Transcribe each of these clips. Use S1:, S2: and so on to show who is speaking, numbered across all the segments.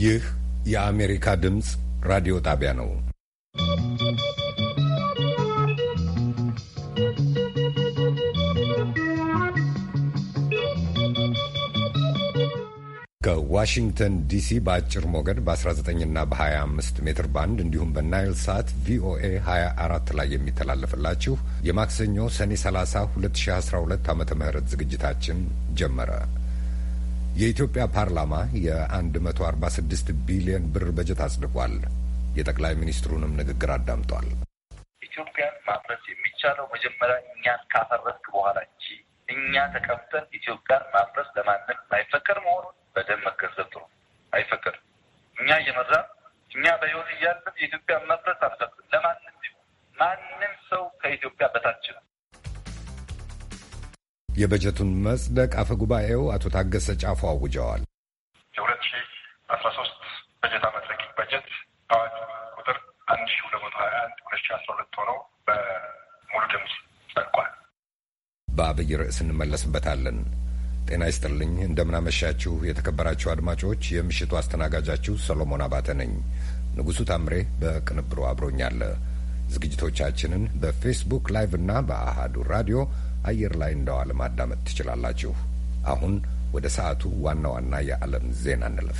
S1: ይህ የአሜሪካ ድምፅ ራዲዮ ጣቢያ ነው። ከዋሽንግተን ዲሲ በአጭር ሞገድ በ19ና በ25 ሜትር ባንድ እንዲሁም በናይል ሳት ቪኦኤ 24 ላይ የሚተላለፍላችሁ የማክሰኞ ሰኔ 30 2012 ዓ ም ዝግጅታችን ጀመረ። የኢትዮጵያ ፓርላማ የ146 ቢሊዮን ብር በጀት አጽድቋል። የጠቅላይ ሚኒስትሩንም ንግግር አዳምጧል።
S2: ኢትዮጵያን ማፍረስ የሚቻለው መጀመሪያ እኛን ካፈረስክ በኋላ እንጂ እኛ ተቀምጠን ኢትዮጵያን ማፍረስ ለማንም አይፈቀድ መሆኑን በደንብ መገንዘብ ጥሩ። አይፈቀድም። እኛ እየመራን እኛ በሕይወት እያለን የኢትዮጵያ መፍረስ አንፈቅድም ለማንም ቢሆን። ማንም ሰው ከኢትዮጵያ በታች ነው።
S1: የበጀቱን መጽደቅ አፈ ጉባኤው አቶ ታገሰ ጫፎ አውጀዋል።
S3: የሁለት ሺ አስራ ሶስት በጀት ዓመት ረቂቅ በጀት አዋጅ ቁጥር አንድ ሺ ሁለት መቶ ሀያ አንድ ሁለት ሺ አስራ ሁለት ሆነው በሙሉ ድምፅ ጸድቋል።
S1: በአብይ ርዕስ እንመለስበታለን። ጤና ይስጥልኝ። እንደምናመሻችሁ የተከበራችሁ አድማጮች፣ የምሽቱ አስተናጋጃችሁ ሰሎሞን አባተ ነኝ። ንጉሡ ታምሬ በቅንብሩ አብሮኛለ። ዝግጅቶቻችንን በፌስቡክ ላይቭ እና በአሃዱ ራዲዮ አየር ላይ እንደዋለ ማዳመጥ ትችላላችሁ። አሁን ወደ ሰዓቱ ዋና ዋና የዓለም ዜና እንለፍ።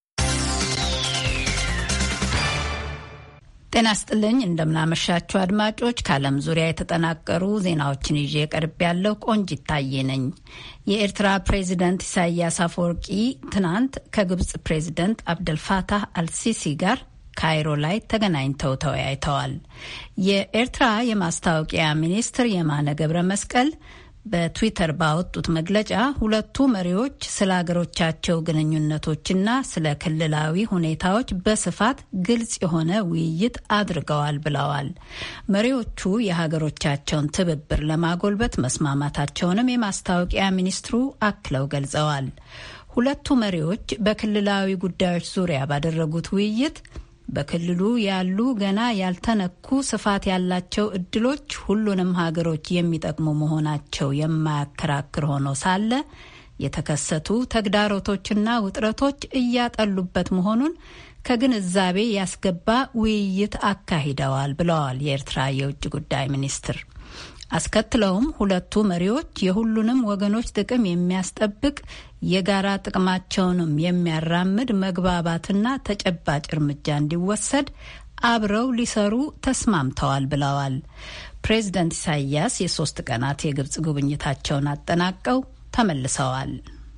S4: ጤና ስጥልኝ እንደምናመሻችሁ አድማጮች፣ ከዓለም ዙሪያ የተጠናቀሩ ዜናዎችን ይዤ ቀርብ ያለው ቆንጅ ይታየ ነኝ። የኤርትራ ፕሬዚደንት ኢሳያስ አፈወርቂ ትናንት ከግብጽ ፕሬዚደንት አብደልፋታህ አልሲሲ ጋር ካይሮ ላይ ተገናኝተው ተወያይተዋል። የኤርትራ የማስታወቂያ ሚኒስትር የማነ ገብረ መስቀል በትዊተር ባወጡት መግለጫ ሁለቱ መሪዎች ስለ ሀገሮቻቸው ግንኙነቶችና ስለ ክልላዊ ሁኔታዎች በስፋት ግልጽ የሆነ ውይይት አድርገዋል ብለዋል። መሪዎቹ የሀገሮቻቸውን ትብብር ለማጎልበት መስማማታቸውንም የማስታወቂያ ሚኒስትሩ አክለው ገልጸዋል። ሁለቱ መሪዎች በክልላዊ ጉዳዮች ዙሪያ ባደረጉት ውይይት በክልሉ ያሉ ገና ያልተነኩ ስፋት ያላቸው እድሎች ሁሉንም ሀገሮች የሚጠቅሙ መሆናቸው የማያከራክር ሆኖ ሳለ የተከሰቱ ተግዳሮቶችና ውጥረቶች እያጠሉበት መሆኑን ከግንዛቤ ያስገባ ውይይት አካሂደዋል ብለዋል የኤርትራ የውጭ ጉዳይ ሚኒስትር። አስከትለውም ሁለቱ መሪዎች የሁሉንም ወገኖች ጥቅም የሚያስጠብቅ የጋራ ጥቅማቸውንም የሚያራምድ መግባባትና ተጨባጭ እርምጃ እንዲወሰድ አብረው ሊሰሩ ተስማምተዋል ብለዋል። ፕሬዝደንት ኢሳያስ የሶስት ቀናት የግብጽ ጉብኝታቸውን አጠናቀው ተመልሰዋል።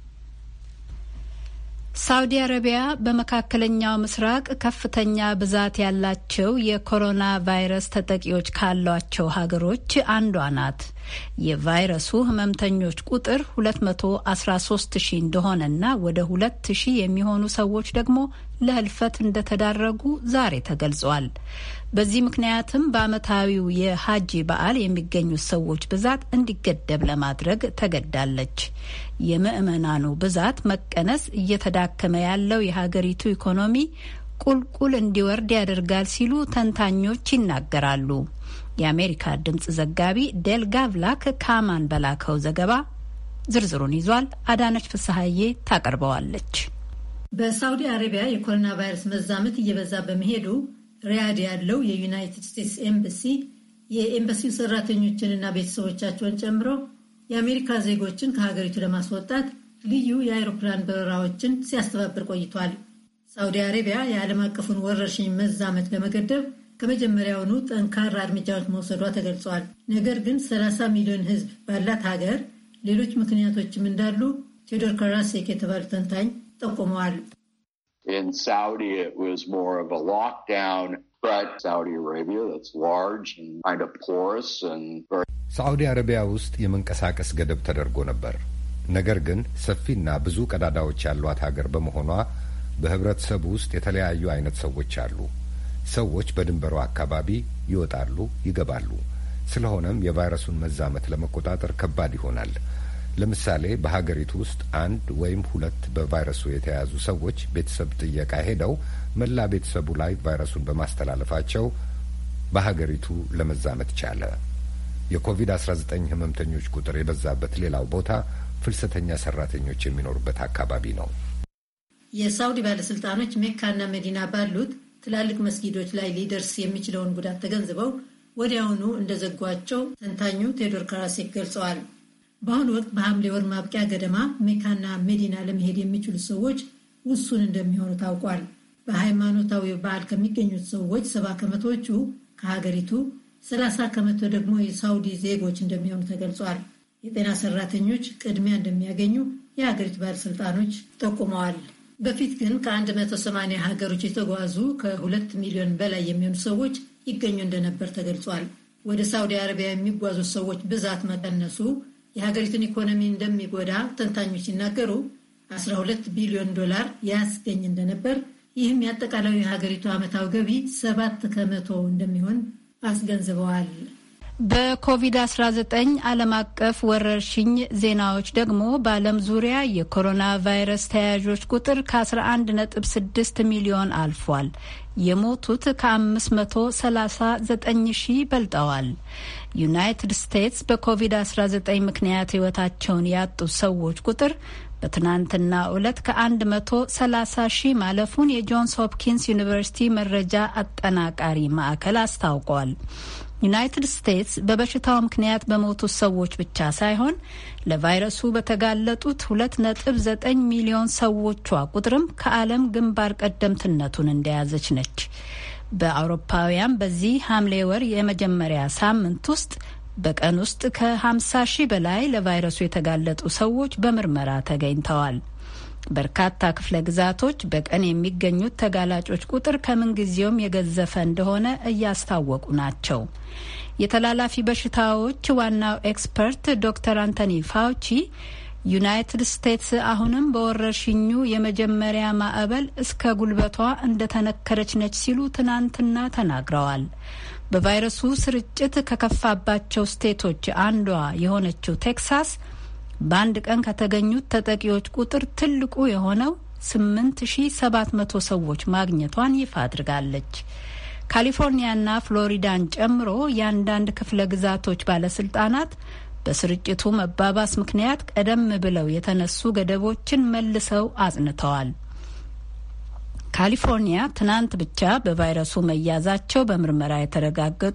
S4: ሳውዲ አረቢያ በመካከለኛው ምስራቅ ከፍተኛ ብዛት ያላቸው የኮሮና ቫይረስ ተጠቂዎች ካሏቸው ሀገሮች አንዷ ናት። የቫይረሱ ህመምተኞች ቁጥር 213 ሺህ እንደሆነና ወደ 2 ሺህ የሚሆኑ ሰዎች ደግሞ ለህልፈት እንደተዳረጉ ዛሬ ተገልጿል። በዚህ ምክንያትም በዓመታዊው የሀጂ በዓል የሚገኙት ሰዎች ብዛት እንዲገደብ ለማድረግ ተገዳለች። የምዕመናኑ ብዛት መቀነስ እየተዳከመ ያለው የሀገሪቱ ኢኮኖሚ ቁልቁል እንዲወርድ ያደርጋል ሲሉ ተንታኞች ይናገራሉ። የአሜሪካ ድምጽ ዘጋቢ ዴልጋ ቭላክ ከአማን በላከው ዘገባ ዝርዝሩን ይዟል። አዳነች ፍስሐዬ ታቀርበዋለች።
S5: በሳውዲ አረቢያ የኮሮና ቫይረስ መዛመት እየበዛ በመሄዱ ሪያድ ያለው የዩናይትድ ስቴትስ ኤምባሲ የኤምባሲው ሰራተኞችንና ቤተሰቦቻቸውን ጨምሮ የአሜሪካ ዜጎችን ከሀገሪቱ ለማስወጣት ልዩ የአይሮፕላን በረራዎችን ሲያስተባብር ቆይቷል። ሳውዲ አረቢያ የዓለም አቀፉን ወረርሽኝ መዛመት ለመገደብ ከመጀመሪያውኑ ጠንካራ እርምጃዎች መውሰዷ ተገልጿል። ነገር ግን 30 ሚሊዮን ሕዝብ ባላት ሀገር ሌሎች ምክንያቶችም እንዳሉ ቴዎዶር ካራሴክ የተባሉ ተንታኝ ጠቁመዋል።
S1: ሳዑዲ አረቢያ ውስጥ የመንቀሳቀስ ገደብ ተደርጎ ነበር። ነገር ግን ሰፊና ብዙ ቀዳዳዎች ያሏት ሀገር በመሆኗ በህብረተሰቡ ውስጥ የተለያዩ አይነት ሰዎች አሉ። ሰዎች በድንበሩ አካባቢ ይወጣሉ፣ ይገባሉ። ስለሆነም የቫይረሱን መዛመት ለመቆጣጠር ከባድ ይሆናል። ለምሳሌ በሀገሪቱ ውስጥ አንድ ወይም ሁለት በቫይረሱ የተያዙ ሰዎች ቤተሰብ ጥየቃ ሄደው መላ ቤተሰቡ ላይ ቫይረሱን በማስተላለፋቸው በሀገሪቱ ለመዛመት ቻለ። የኮቪድ-19 ህመምተኞች ቁጥር የበዛበት ሌላው ቦታ ፍልሰተኛ ሰራተኞች የሚኖሩበት አካባቢ ነው።
S5: የሳውዲ ባለሥልጣኖች ሜካና መዲና ባሉት ትላልቅ መስጊዶች ላይ ሊደርስ የሚችለውን ጉዳት ተገንዝበው ወዲያውኑ እንደዘጓቸው ተንታኙ ቴዎዶር ካራሴክ ገልጸዋል። በአሁኑ ወቅት በሐምሌ ወር ማብቂያ ገደማ ሜካና መዲና ለመሄድ የሚችሉ ሰዎች ውሱን እንደሚሆኑ ታውቋል። በሃይማኖታዊ በዓል ከሚገኙት ሰዎች ሰባ ከመቶዎቹ ከሀገሪቱ፣ ሰላሳ ከመቶ ደግሞ የሳውዲ ዜጎች እንደሚሆኑ ተገልጿል። የጤና ሰራተኞች ቅድሚያ እንደሚያገኙ የሀገሪቱ ባለሥልጣኖች ጠቁመዋል። በፊት ግን ከ180 ሀገሮች የተጓዙ ከሁለት ሚሊዮን በላይ የሚሆኑ ሰዎች ይገኙ እንደነበር ተገልጿል። ወደ ሳውዲ አረቢያ የሚጓዙት ሰዎች ብዛት መቀነሱ የሀገሪቱን ኢኮኖሚ እንደሚጎዳ ተንታኞች ሲናገሩ 12 ቢሊዮን ዶላር ያስገኝ እንደነበር ይህም የአጠቃላዩ የሀገሪቱ ዓመታዊ ገቢ ሰባት ከመቶ እንደሚሆን አስገንዝበዋል።
S4: በኮቪድ-19 ዓለም አቀፍ ወረርሽኝ ዜናዎች ደግሞ በዓለም ዙሪያ የኮሮና ቫይረስ ተያያዦች ቁጥር ከ11.6 ሚሊዮን አልፏል። የሞቱት ከ539 ሺህ በልጠዋል። ዩናይትድ ስቴትስ በኮቪድ-19 ምክንያት ሕይወታቸውን ያጡት ሰዎች ቁጥር በትናንትና ዕለት ከ130 ሺህ ማለፉን የጆንስ ሆፕኪንስ ዩኒቨርሲቲ መረጃ አጠናቃሪ ማዕከል አስታውቋል። ዩናይትድ ስቴትስ በበሽታው ምክንያት በሞቱት ሰዎች ብቻ ሳይሆን ለቫይረሱ በተጋለጡት 2.9 ሚሊዮን ሰዎቿ ቁጥርም ከዓለም ግንባር ቀደምትነቱን እንደያዘች ነች። በአውሮፓውያን በዚህ ሐምሌ ወር የመጀመሪያ ሳምንት ውስጥ በቀን ውስጥ ከ50 ሺህ በላይ ለቫይረሱ የተጋለጡ ሰዎች በምርመራ ተገኝተዋል። በርካታ ክፍለ ግዛቶች በቀን የሚገኙት ተጋላጮች ቁጥር ከምንጊዜውም የገዘፈ እንደሆነ እያስታወቁ ናቸው። የተላላፊ በሽታዎች ዋናው ኤክስፐርት ዶክተር አንቶኒ ፋውቺ ዩናይትድ ስቴትስ አሁንም በወረርሽኙ የመጀመሪያ ማዕበል እስከ ጉልበቷ እንደተነከረች ነች ሲሉ ትናንትና ተናግረዋል። በቫይረሱ ስርጭት ከከፋባቸው ስቴቶች አንዷ የሆነችው ቴክሳስ በአንድ ቀን ከተገኙት ተጠቂዎች ቁጥር ትልቁ የሆነው 8700 ሰዎች ማግኘቷን ይፋ አድርጋለች። ካሊፎርኒያና ፍሎሪዳን ጨምሮ የአንዳንድ ክፍለ ግዛቶች ባለስልጣናት በስርጭቱ መባባስ ምክንያት ቀደም ብለው የተነሱ ገደቦችን መልሰው አጽንተዋል። ካሊፎርኒያ ትናንት ብቻ በቫይረሱ መያዛቸው በምርመራ የተረጋገጡ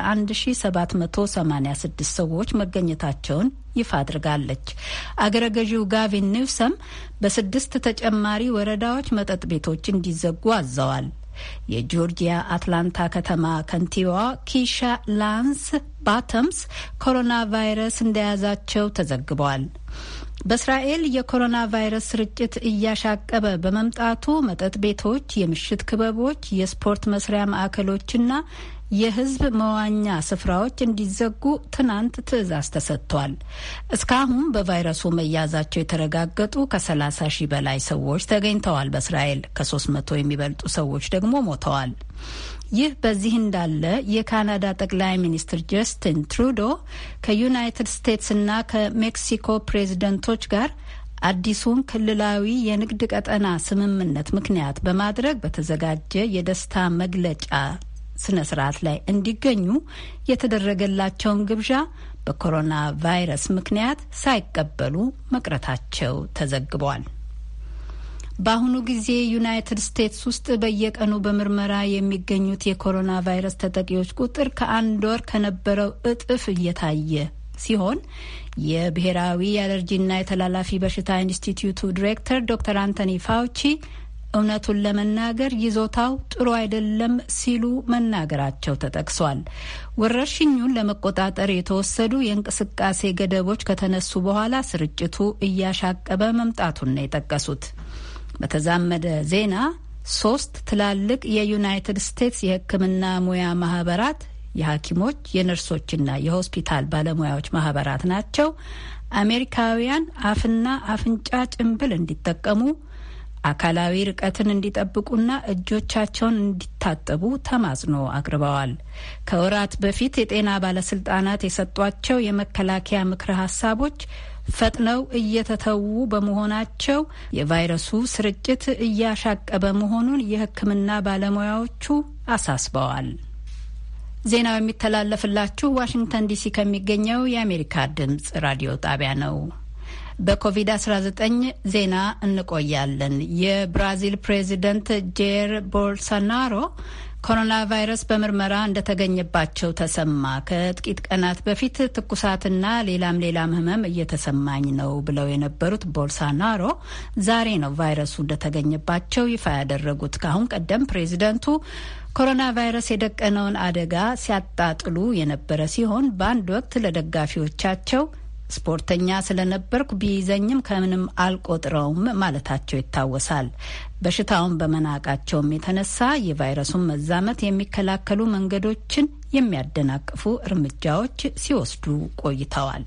S4: 11786 ሰዎች መገኘታቸውን ይፋ አድርጋለች። አገረ ገዢው ጋቪን ኒውሰም በስድስት ተጨማሪ ወረዳዎች መጠጥ ቤቶች እንዲዘጉ አዘዋል። የጆርጂያ አትላንታ ከተማ ከንቲባዋ ኪሻ ላንስ ባተምስ ኮሮና ቫይረስ እንደያዛቸው ተዘግበዋል። በእስራኤል የኮሮና ቫይረስ ስርጭት እያሻቀበ በመምጣቱ መጠጥ ቤቶች፣ የምሽት ክበቦች፣ የስፖርት መስሪያ ማዕከሎችና የሕዝብ መዋኛ ስፍራዎች እንዲዘጉ ትናንት ትዕዛዝ ተሰጥቷል። እስካሁን በቫይረሱ መያዛቸው የተረጋገጡ ከ30 ሺህ በላይ ሰዎች ተገኝተዋል። በእስራኤል ከ300 የሚበልጡ ሰዎች ደግሞ ሞተዋል። ይህ በዚህ እንዳለ የካናዳ ጠቅላይ ሚኒስትር ጀስቲን ትሩዶ ከዩናይትድ ስቴትስና ከሜክሲኮ ፕሬዝደንቶች ጋር አዲሱን ክልላዊ የንግድ ቀጠና ስምምነት ምክንያት በማድረግ በተዘጋጀ የደስታ መግለጫ ስነ ስርዓት ላይ እንዲገኙ የተደረገላቸውን ግብዣ በኮሮና ቫይረስ ምክንያት ሳይቀበሉ መቅረታቸው ተዘግቧል። በአሁኑ ጊዜ ዩናይትድ ስቴትስ ውስጥ በየቀኑ በምርመራ የሚገኙት የኮሮና ቫይረስ ተጠቂዎች ቁጥር ከአንድ ወር ከነበረው እጥፍ እየታየ ሲሆን የብሔራዊ የአለርጂና የተላላፊ በሽታ ኢንስቲትዩቱ ዲሬክተር ዶክተር አንቶኒ ፋውቺ እውነቱን ለመናገር ይዞታው ጥሩ አይደለም ሲሉ መናገራቸው ተጠቅሷል። ወረርሽኙን ለመቆጣጠር የተወሰዱ የእንቅስቃሴ ገደቦች ከተነሱ በኋላ ስርጭቱ እያሻቀበ መምጣቱን ነው የጠቀሱት። በተዛመደ ዜና ሶስት ትላልቅ የዩናይትድ ስቴትስ የሕክምና ሙያ ማህበራት የሐኪሞች የነርሶችና የሆስፒታል ባለሙያዎች ማህበራት ናቸው አሜሪካውያን አፍና አፍንጫ ጭንብል እንዲጠቀሙ አካላዊ ርቀትን እንዲጠብቁና እጆቻቸውን እንዲታጠቡ ተማጽኖ አቅርበዋል። ከወራት በፊት የጤና ባለስልጣናት የሰጧቸው የመከላከያ ምክረ ሀሳቦች ፈጥነው እየተተዉ በመሆናቸው የቫይረሱ ስርጭት እያሻቀበ መሆኑን የሕክምና ባለሙያዎቹ አሳስበዋል። ዜናው የሚተላለፍላችሁ ዋሽንግተን ዲሲ ከሚገኘው የአሜሪካ ድምጽ ራዲዮ ጣቢያ ነው። በኮቪድ-19 ዜና እንቆያለን። የብራዚል ፕሬዚደንት ጄር ቦልሶናሮ ኮሮና ቫይረስ በምርመራ እንደተገኘባቸው ተሰማ። ከጥቂት ቀናት በፊት ትኩሳትና ሌላም ሌላም ህመም እየተሰማኝ ነው ብለው የነበሩት ቦልሶናሮ ዛሬ ነው ቫይረሱ እንደተገኘባቸው ይፋ ያደረጉት። ከአሁን ቀደም ፕሬዚደንቱ ኮሮና ቫይረስ የደቀነውን አደጋ ሲያጣጥሉ የነበረ ሲሆን በአንድ ወቅት ለደጋፊዎቻቸው ስፖርተኛ ስለነበርኩ ቢይዘኝም ከምንም አልቆጥረውም ማለታቸው ይታወሳል። በሽታውን በመናቃቸውም የተነሳ የቫይረሱን መዛመት የሚከላከሉ መንገዶችን የሚያደናቅፉ እርምጃዎች ሲወስዱ ቆይተዋል።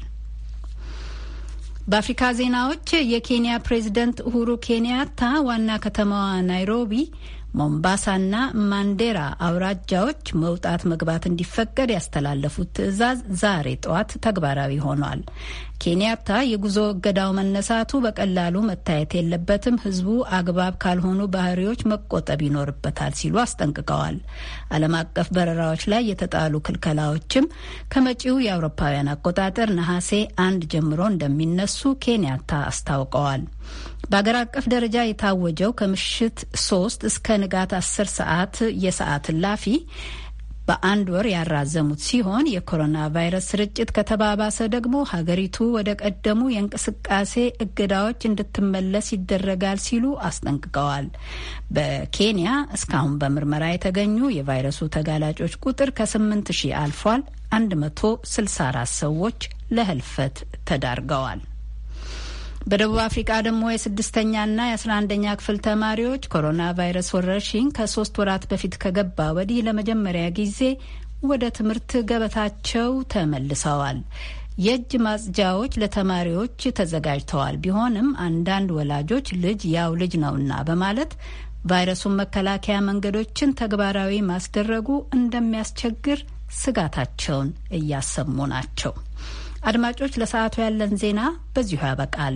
S4: በአፍሪካ ዜናዎች የኬንያ ፕሬዝደንት ኡሁሩ ኬንያታ ዋና ከተማዋ ናይሮቢ ሞምባሳና ማንዴራ አውራጃዎች መውጣት መግባት እንዲፈቀድ ያስተላለፉት ትዕዛዝ ዛሬ ጠዋት ተግባራዊ ሆኗል። ኬንያታ የጉዞ እገዳው መነሳቱ በቀላሉ መታየት የለበትም፣ ሕዝቡ አግባብ ካልሆኑ ባህሪዎች መቆጠብ ይኖርበታል ሲሉ አስጠንቅቀዋል። ዓለም አቀፍ በረራዎች ላይ የተጣሉ ክልከላዎችም ከመጪው የአውሮፓውያን አቆጣጠር ነሐሴ አንድ ጀምሮ እንደሚነሱ ኬንያታ አስታውቀዋል። በአገር አቀፍ ደረጃ የታወጀው ከምሽት ሶስት እስከ ንጋት አስር ሰዓት የሰዓት እላፊ በአንድ ወር ያራዘሙት ሲሆን የኮሮና ቫይረስ ስርጭት ከተባባሰ ደግሞ ሀገሪቱ ወደ ቀደሙ የእንቅስቃሴ እገዳዎች እንድትመለስ ይደረጋል ሲሉ አስጠንቅቀዋል። በኬንያ እስካሁን በምርመራ የተገኙ የቫይረሱ ተጋላጮች ቁጥር ከስምንት ሺህ አልፏል። 164 ሰዎች ለህልፈት ተዳርገዋል። በደቡብ አፍሪቃ ደግሞ የስድስተኛና የአስራ አንደኛ ክፍል ተማሪዎች ኮሮና ቫይረስ ወረርሽኝ ከሶስት ወራት በፊት ከገባ ወዲህ ለመጀመሪያ ጊዜ ወደ ትምህርት ገበታቸው ተመልሰዋል። የእጅ ማጽጃዎች ለተማሪዎች ተዘጋጅተዋል። ቢሆንም አንዳንድ ወላጆች ልጅ ያው ልጅ ነውና በማለት ቫይረሱን መከላከያ መንገዶችን ተግባራዊ ማስደረጉ እንደሚያስቸግር ስጋታቸውን እያሰሙ ናቸው። አድማጮች፣ ለሰዓቱ ያለን ዜና በዚሁ ያበቃል።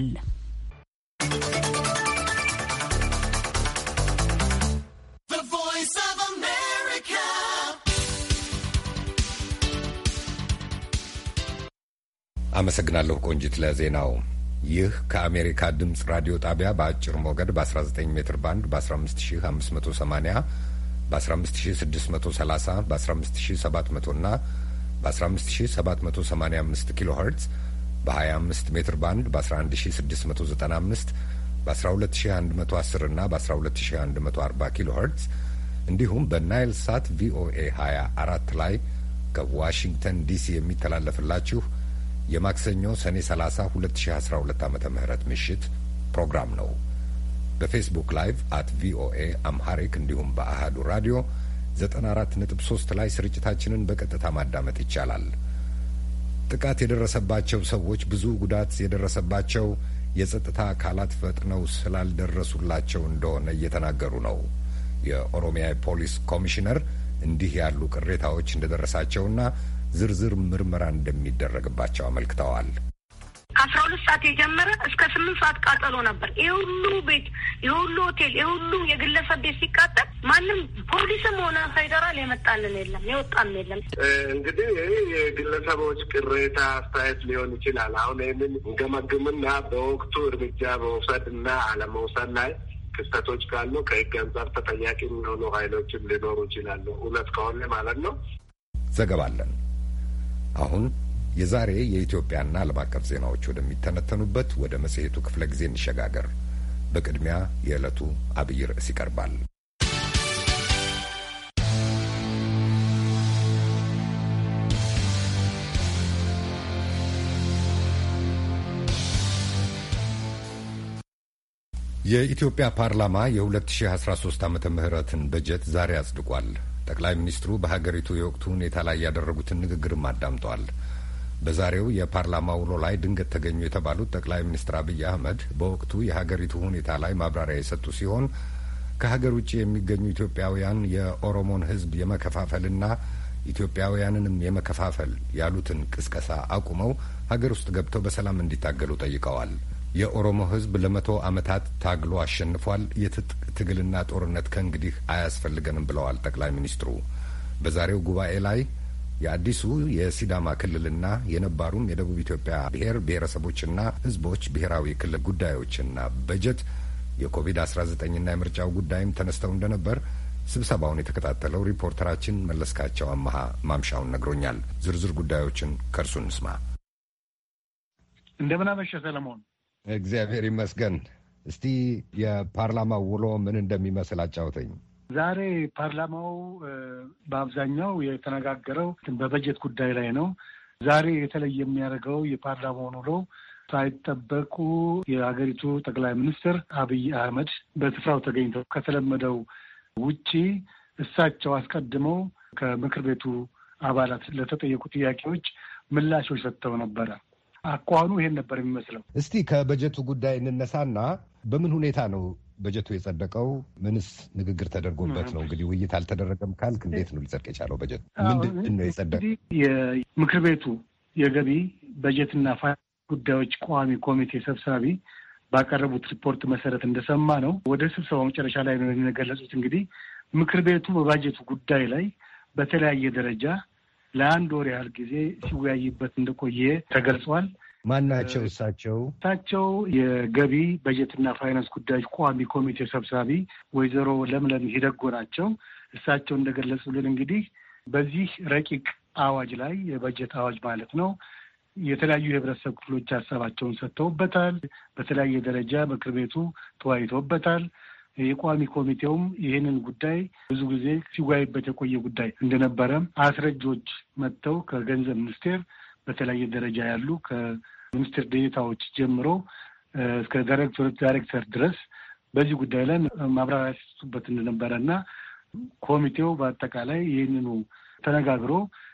S1: አመሰግናለሁ ቆንጂት ለዜናው። ይህ ከአሜሪካ ድምፅ ራዲዮ ጣቢያ በአጭር ሞገድ በ19 ሜትር ባንድ በ15580 በ15630 በ15700 እና በ15785 ኪሎ ሄርትዝ በ25 ሜትር ባንድ በ11695 በ12110 እና በ12140 ኪሎ ሄርትዝ እንዲሁም በናይል ሳት ቪኦኤ 24 ላይ ከዋሽንግተን ዲሲ የሚተላለፍላችሁ የማክሰኞ ሰኔ 30 2012 ዓ ም ምሽት ፕሮግራም ነው። በፌስቡክ ላይቭ አት ቪኦኤ አምሃሪክ እንዲሁም በአሃዱ ራዲዮ 94.3 ላይ ስርጭታችንን በቀጥታ ማዳመጥ ይቻላል። ጥቃት የደረሰባቸው ሰዎች ብዙ ጉዳት የደረሰባቸው የጸጥታ አካላት ፈጥነው ስላልደረሱላቸው እንደሆነ እየተናገሩ ነው። የኦሮሚያ ፖሊስ ኮሚሽነር እንዲህ ያሉ ቅሬታዎች እንደደረሳቸውና ዝርዝር ምርመራ እንደሚደረግባቸው አመልክተዋል።
S6: ከአስራ ሁለት ሰዓት የጀመረ እስከ ስምንት ሰዓት ቃጠሎ ነበር። ይህ ሁሉ ቤት፣ ይህ ሁሉ ሆቴል፣ ይህ ሁሉ የግለሰብ ቤት ሲቃጠል ማንም ፖሊስም ሆነ ፌዴራል የመጣልን የለም የወጣም የለም።
S7: እንግዲህ ይህ የግለሰቦች ቅሬታ አስተያየት ሊሆን ይችላል። አሁን ይህንን እንገመግምና በወቅቱ እርምጃ መውሰድ እና አለመውሰድ ላይ ክስተቶች ካሉ ከህግ አንጻር ተጠያቂ የሚሆኑ ኃይሎችም ሊኖሩ ይችላሉ። እውነት ከሆነ ማለት ነው።
S1: ዘገባለን አሁን የዛሬ የኢትዮጵያና ዓለም አቀፍ ዜናዎች ወደሚተነተኑበት ወደ መጽሔቱ ክፍለ ጊዜ እንሸጋገር። በቅድሚያ የዕለቱ አብይ ርዕስ ይቀርባል። የኢትዮጵያ ፓርላማ የ2013 ዓመተ ምህረትን በጀት ዛሬ አጽድቋል። ጠቅላይ ሚኒስትሩ በሀገሪቱ የወቅቱ ሁኔታ ላይ ያደረጉትን ንግግርም አዳምጠዋል። በዛሬው የፓርላማ ውሎ ላይ ድንገት ተገኙ የተባሉት ጠቅላይ ሚኒስትር አብይ አህመድ በወቅቱ የሀገሪቱ ሁኔታ ላይ ማብራሪያ የሰጡ ሲሆን ከሀገር ውጭ የሚገኙ ኢትዮጵያውያን የኦሮሞን ሕዝብ የመከፋፈልና ኢትዮጵያውያንንም የመከፋፈል ያሉትን ቅስቀሳ አቁመው ሀገር ውስጥ ገብተው በሰላም እንዲታገሉ ጠይቀዋል። የኦሮሞ ሕዝብ ለመቶ ዓመታት ታግሎ አሸንፏል። የትጥቅ ትግልና ጦርነት ከእንግዲህ አያስፈልገንም ብለዋል ጠቅላይ ሚኒስትሩ በዛሬው ጉባኤ ላይ የአዲሱ የሲዳማ ክልልና የነባሩም የደቡብ ኢትዮጵያ ብሔር ብሔረሰቦችና ሕዝቦች ብሔራዊ ክልል ጉዳዮችና በጀት የኮቪድ-19ና የምርጫው ጉዳይም ተነስተው እንደነበር ስብሰባውን የተከታተለው ሪፖርተራችን መለስካቸው አመሃ ማምሻውን ነግሮኛል። ዝርዝር ጉዳዮችን ከእርሱ እንስማ።
S8: እንደምን አመሸ ሰለሞን።
S1: እግዚአብሔር ይመስገን። እስቲ የፓርላማው ውሎ ምን እንደሚመስል አጫውተኝ።
S8: ዛሬ ፓርላማው በአብዛኛው የተነጋገረው በበጀት ጉዳይ ላይ ነው። ዛሬ የተለየ የሚያደርገው የፓርላማውን ውሎ ሳይጠበቁ የሀገሪቱ ጠቅላይ ሚኒስትር አብይ አህመድ በስፍራው ተገኝተው ከተለመደው ውጪ እሳቸው አስቀድመው ከምክር ቤቱ አባላት ለተጠየቁ ጥያቄዎች ምላሾች ሰጥተው ነበረ። አኳኋኑ ይሄን ነበር የሚመስለው።
S1: እስቲ ከበጀቱ ጉዳይ እንነሳና በምን ሁኔታ ነው በጀቱ የጸደቀው? ምንስ ንግግር ተደርጎበት ነው? እንግዲህ ውይይት አልተደረገም ካልክ እንዴት ነው ሊጸድቅ የቻለው? በጀት ምንድን ነው የጸደቀው?
S8: የምክር ቤቱ የገቢ በጀትና ጉዳዮች ቋሚ ኮሚቴ ሰብሳቢ ባቀረቡት ሪፖርት መሰረት እንደሰማ ነው ወደ ስብሰባው መጨረሻ ላይ ነው የገለጹት። እንግዲህ ምክር ቤቱ በባጀቱ ጉዳይ ላይ በተለያየ ደረጃ ለአንድ ወር ያህል ጊዜ ሲወያይበት እንደቆየ ተገልጿል።
S1: ማን ናቸው እሳቸው?
S8: እሳቸው የገቢ በጀትና ፋይናንስ ጉዳዮች ቋሚ ኮሚቴ ሰብሳቢ ወይዘሮ ለምለም ሂደጎ ናቸው። እሳቸው እንደገለጹልን እንግዲህ በዚህ ረቂቅ አዋጅ ላይ የበጀት አዋጅ ማለት ነው የተለያዩ የህብረተሰብ ክፍሎች ሀሳባቸውን ሰጥተውበታል። በተለያየ ደረጃ ምክር ቤቱ ተወያይቶበታል። የቋሚ ኮሚቴውም ይህንን ጉዳይ ብዙ ጊዜ ሲወያይበት የቆየ ጉዳይ እንደነበረ አስረጆች መጥተው ከገንዘብ ሚኒስቴር በተለያየ ደረጃ ያሉ ከሚኒስትር ዴኤታዎች ጀምሮ እስከ ዳይሬክቶሬት ዳይሬክተር ድረስ በዚህ ጉዳይ ላይ ማብራሪያ ሲሰጡበት እንደነበረ እና ኮሚቴው በአጠቃላይ ይህንኑ ተነጋግሮ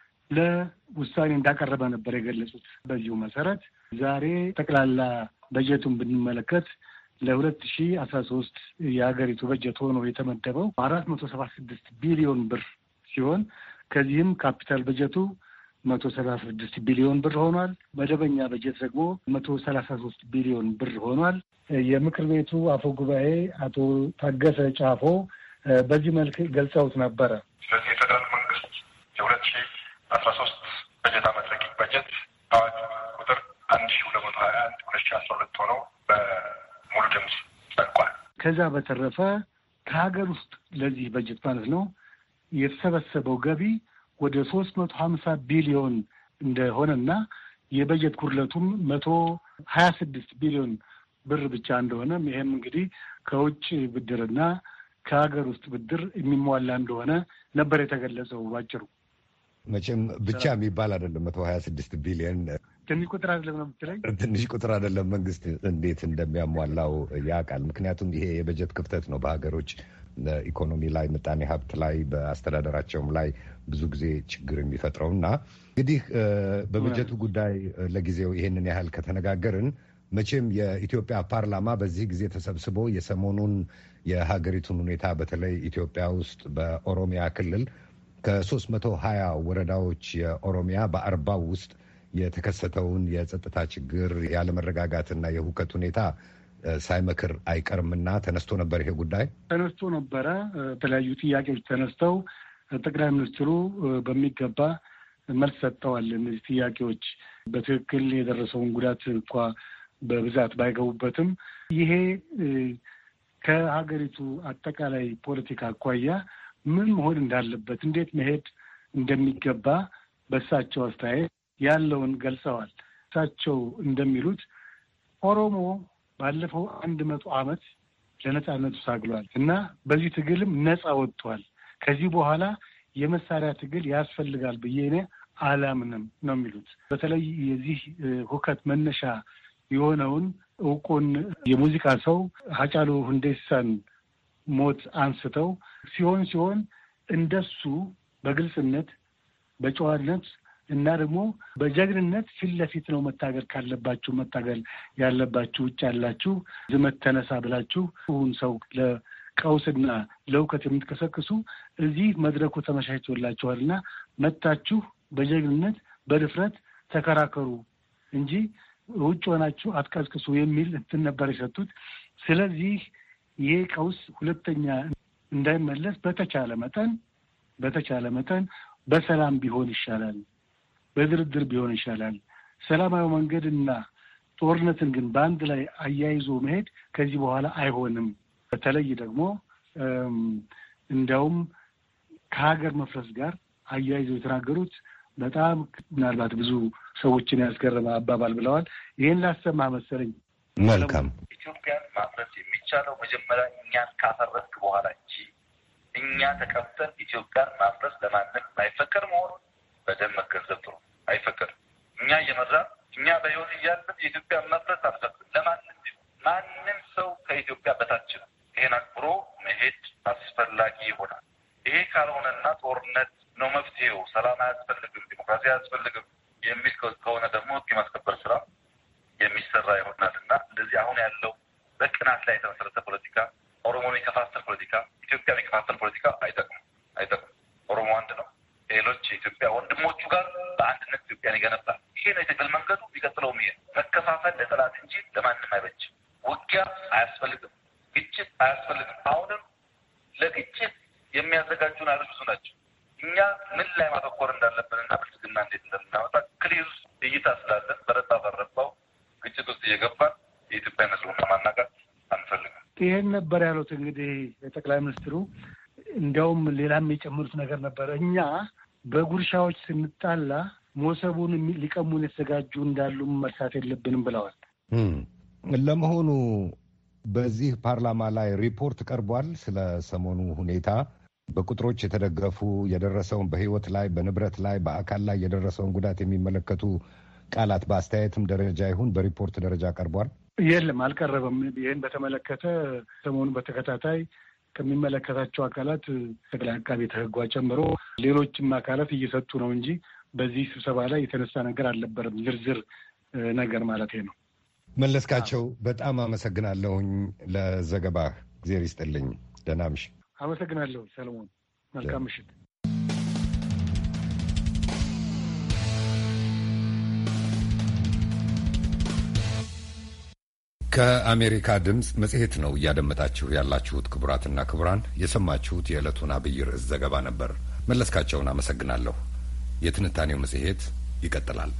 S8: ለውሳኔ እንዳቀረበ ነበር የገለጹት። በዚሁ መሰረት ዛሬ ጠቅላላ በጀቱን ብንመለከት ለሁለት ሺ አስራ ሶስት የሀገሪቱ በጀት ሆኖ የተመደበው አራት መቶ ሰባ ስድስት ቢሊዮን ብር ሲሆን ከዚህም ካፒታል በጀቱ መቶ ሰላሳ ስድስት ቢሊዮን ብር ሆኗል። መደበኛ በጀት ደግሞ መቶ ሰላሳ ሶስት ቢሊዮን ብር ሆኗል። የምክር ቤቱ አፈ ጉባኤ አቶ ታገሰ ጫፎ በዚህ መልክ ገልጸውት ነበረ።
S3: ስለዚህ የፌደራል መንግስት የሁለት ሺ አስራ ሶስት በጀት አመት ረቂቅ በጀት አዋጅ ቁጥር አንድ ሺ ሁለት መቶ ሀያ አንድ ሁለት ሺ አስራ ሁለት ሆነው በሙሉ ድምፅ ጸድቋል።
S8: ከዛ በተረፈ ከሀገር ውስጥ ለዚህ በጀት ማለት ነው የተሰበሰበው ገቢ ወደ ሶስት መቶ ሀምሳ ቢሊዮን እንደሆነና የበጀት ጉድለቱም መቶ ሀያ ስድስት ቢሊዮን ብር ብቻ እንደሆነ ይሄም እንግዲህ ከውጭ ብድርና ከሀገር ውስጥ ብድር የሚሟላ እንደሆነ ነበር የተገለጸው ባጭሩ።
S1: መቼም ብቻ የሚባል አይደለም። መቶ ሀያ ስድስት ቢሊዮን
S8: ትንሽ ቁጥር አይደለም ነው የምትለኝ?
S1: ትንሽ ቁጥር አይደለም። መንግስት እንዴት እንደሚያሟላው ያውቃል። ምክንያቱም ይሄ የበጀት ክፍተት ነው በሀገሮች ኢኮኖሚ ላይ፣ ምጣኔ ሀብት ላይ፣ በአስተዳደራቸውም ላይ ብዙ ጊዜ ችግር የሚፈጥረው እና እንግዲህ በበጀቱ ጉዳይ ለጊዜው ይሄንን ያህል ከተነጋገርን መቼም የኢትዮጵያ ፓርላማ በዚህ ጊዜ ተሰብስቦ የሰሞኑን የሀገሪቱን ሁኔታ በተለይ ኢትዮጵያ ውስጥ በኦሮሚያ ክልል ከሶስት መቶ ሀያ ወረዳዎች የኦሮሚያ በአርባው ውስጥ የተከሰተውን የጸጥታ ችግር ያለመረጋጋትና የሁከት ሁኔታ ሳይመክር አይቀርምና ተነስቶ ነበር። ይሄ ጉዳይ
S8: ተነስቶ ነበረ። የተለያዩ ጥያቄዎች ተነስተው ጠቅላይ ሚኒስትሩ በሚገባ መልስ ሰጥተዋል። እነዚህ ጥያቄዎች በትክክል የደረሰውን ጉዳት እንኳ በብዛት ባይገቡበትም ይሄ ከሀገሪቱ አጠቃላይ ፖለቲካ አኳያ ምን መሆን እንዳለበት እንዴት መሄድ እንደሚገባ በእሳቸው አስተያየት ያለውን ገልጸዋል። እሳቸው እንደሚሉት ኦሮሞ ባለፈው አንድ መቶ ዓመት ለነጻነቱ ታግሏል እና በዚህ ትግልም ነጻ ወጥቷል። ከዚህ በኋላ የመሳሪያ ትግል ያስፈልጋል ብዬ እኔ አላምንም ነው የሚሉት። በተለይ የዚህ ሁከት መነሻ የሆነውን እውቁን የሙዚቃ ሰው ሀጫሉ ሁንዴሳን ሞት አንስተው ሲሆን ሲሆን እንደሱ በግልጽነት በጨዋነት እና ደግሞ በጀግንነት ፊት ለፊት ነው መታገል ካለባችሁ መታገል ያለባችሁ። ውጭ ያላችሁ ዝመት ተነሳ ብላችሁ ሁን ሰው ለቀውስና ለእውከት የምትቀሰቅሱ እዚህ መድረኩ ተመቻችቶላችኋል እና መታችሁ በጀግንነት በድፍረት ተከራከሩ እንጂ ውጭ ሆናችሁ አትቀስቅሱ የሚል እንትን ነበር የሰጡት። ስለዚህ ይሄ ቀውስ ሁለተኛ እንዳይመለስ በተቻለ መጠን በተቻለ መጠን በሰላም ቢሆን ይሻላል፣ በድርድር ቢሆን ይሻላል። ሰላማዊ መንገድና ጦርነትን ግን በአንድ ላይ አያይዞ መሄድ ከዚህ በኋላ አይሆንም። በተለይ ደግሞ እንዲያውም ከሀገር መፍረስ ጋር አያይዘው የተናገሩት በጣም ምናልባት ብዙ ሰዎችን ያስገረመ አባባል ብለዋል። ይህን ላሰማ መሰለኝ።
S1: መልካም
S2: ኢትዮጵያን ማፍረስ የሚቻለው መጀመሪያ እኛን ካፈረስክ በኋላ እንጂ እኛ ተቀምጠን ኢትዮጵያን ማፍረስ ለማንም አይፈቀድ መሆኑን በደንብ መገንዘብ ጥሩ። አይፈቀድም። እኛ እየመራ እኛ በህይወት እያለን የኢትዮጵያን መፍረስ አልፈቅድም ለማንም ማንም ሰው ከኢትዮጵያ በታች ነው። ይሄን አክብሮ መሄድ አስፈላጊ ይሆናል። ይሄ ካልሆነና ጦርነት ነው መፍትሄው፣ ሰላም አያስፈልግም፣ ዲሞክራሲ አያስፈልግም የሚል ከሆነ ደግሞ ህግ የማስከበር ስራ የሚሰራ ይሆናል እና እንደዚህ አሁን ያለው በቅናት ላይ የተመሰረተ ፖለቲካ፣ ኦሮሞን የከፋፈል ፖለቲካ፣ ኢትዮጵያን የከፋፈል ፖለቲካ አይጠቅም አይጠቅም። ኦሮሞ አንድ ነው። ሌሎች የኢትዮጵያ ወንድሞቹ ጋር በአንድነት ኢትዮጵያን ይገነባል። ይሄ ነው የትግል መንገዱ። የሚቀጥለው ይሄ መከፋፈል ለጠላት እንጂ ለማንም አይበጅም። ውጊያ አያስፈልግም። ግጭት አያስፈልግም። አሁንም ለግጭት የሚያዘጋጁን ኃይሎች ብዙ ናቸው። እኛ ምን ላይ ማተኮር እንዳለብንና ብልጽግና እንዴት እንደምናመጣ ክሊር እይታ ስላለን በረባ በረባው ግጭት ውስጥ እየገባን የኢትዮጵያ ሕዝብና ማናጋት አንፈልግም።
S8: ይህን ነበር ያሉት እንግዲህ የጠቅላይ ሚኒስትሩ። እንዲያውም ሌላም የጨመሩት ነገር ነበረ። እኛ በጉርሻዎች ስንጣላ ሞሰቡን ሊቀሙን የተዘጋጁ እንዳሉ መርሳት የለብንም ብለዋል።
S1: ለመሆኑ በዚህ ፓርላማ ላይ ሪፖርት ቀርቧል? ስለ ሰሞኑ ሁኔታ በቁጥሮች የተደገፉ የደረሰውን በህይወት ላይ በንብረት ላይ በአካል ላይ የደረሰውን ጉዳት የሚመለከቱ ቃላት በአስተያየትም ደረጃ ይሁን በሪፖርት ደረጃ ቀርቧል?
S8: የለም፣ አልቀረበም። ይህን በተመለከተ ሰሞኑን በተከታታይ ከሚመለከታቸው አካላት ጠቅላይ አቃቤ ሕግ ጨምሮ ሌሎችም አካላት እየሰጡ ነው እንጂ በዚህ ስብሰባ ላይ የተነሳ ነገር አልነበረም። ዝርዝር ነገር ማለት ነው።
S1: መለስካቸው፣ በጣም አመሰግናለሁኝ ለዘገባህ። እግዜር ይስጥልኝ። ደህና ምሽት።
S8: አመሰግናለሁ ሰለሞን። መልካም ምሽት።
S1: ከአሜሪካ ድምፅ መጽሔት ነው እያደመጣችሁ ያላችሁት። ክቡራትና ክቡራን የሰማችሁት የዕለቱን አብይ ርዕስ ዘገባ ነበር። መለስካቸውን አመሰግናለሁ። የትንታኔው መጽሔት ይቀጥላል።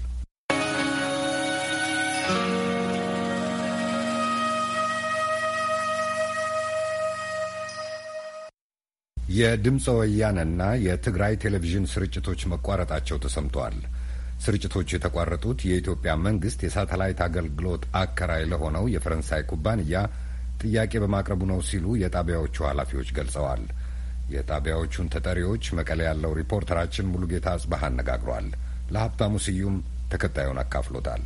S1: የድምፀ ወያነና የትግራይ ቴሌቪዥን ስርጭቶች መቋረጣቸው ተሰምተዋል። ስርጭቶቹ የተቋረጡት የኢትዮጵያ መንግስት የሳተላይት አገልግሎት አከራይ ለሆነው የፈረንሳይ ኩባንያ ጥያቄ በማቅረቡ ነው ሲሉ የጣቢያዎቹ ኃላፊዎች ገልጸዋል። የጣቢያዎቹን ተጠሪዎች መቀሌ ያለው ሪፖርተራችን ሙሉጌታ አጽባህ አነጋግሯል። ለሀብታሙ ስዩም ተከታዩን አካፍሎታል።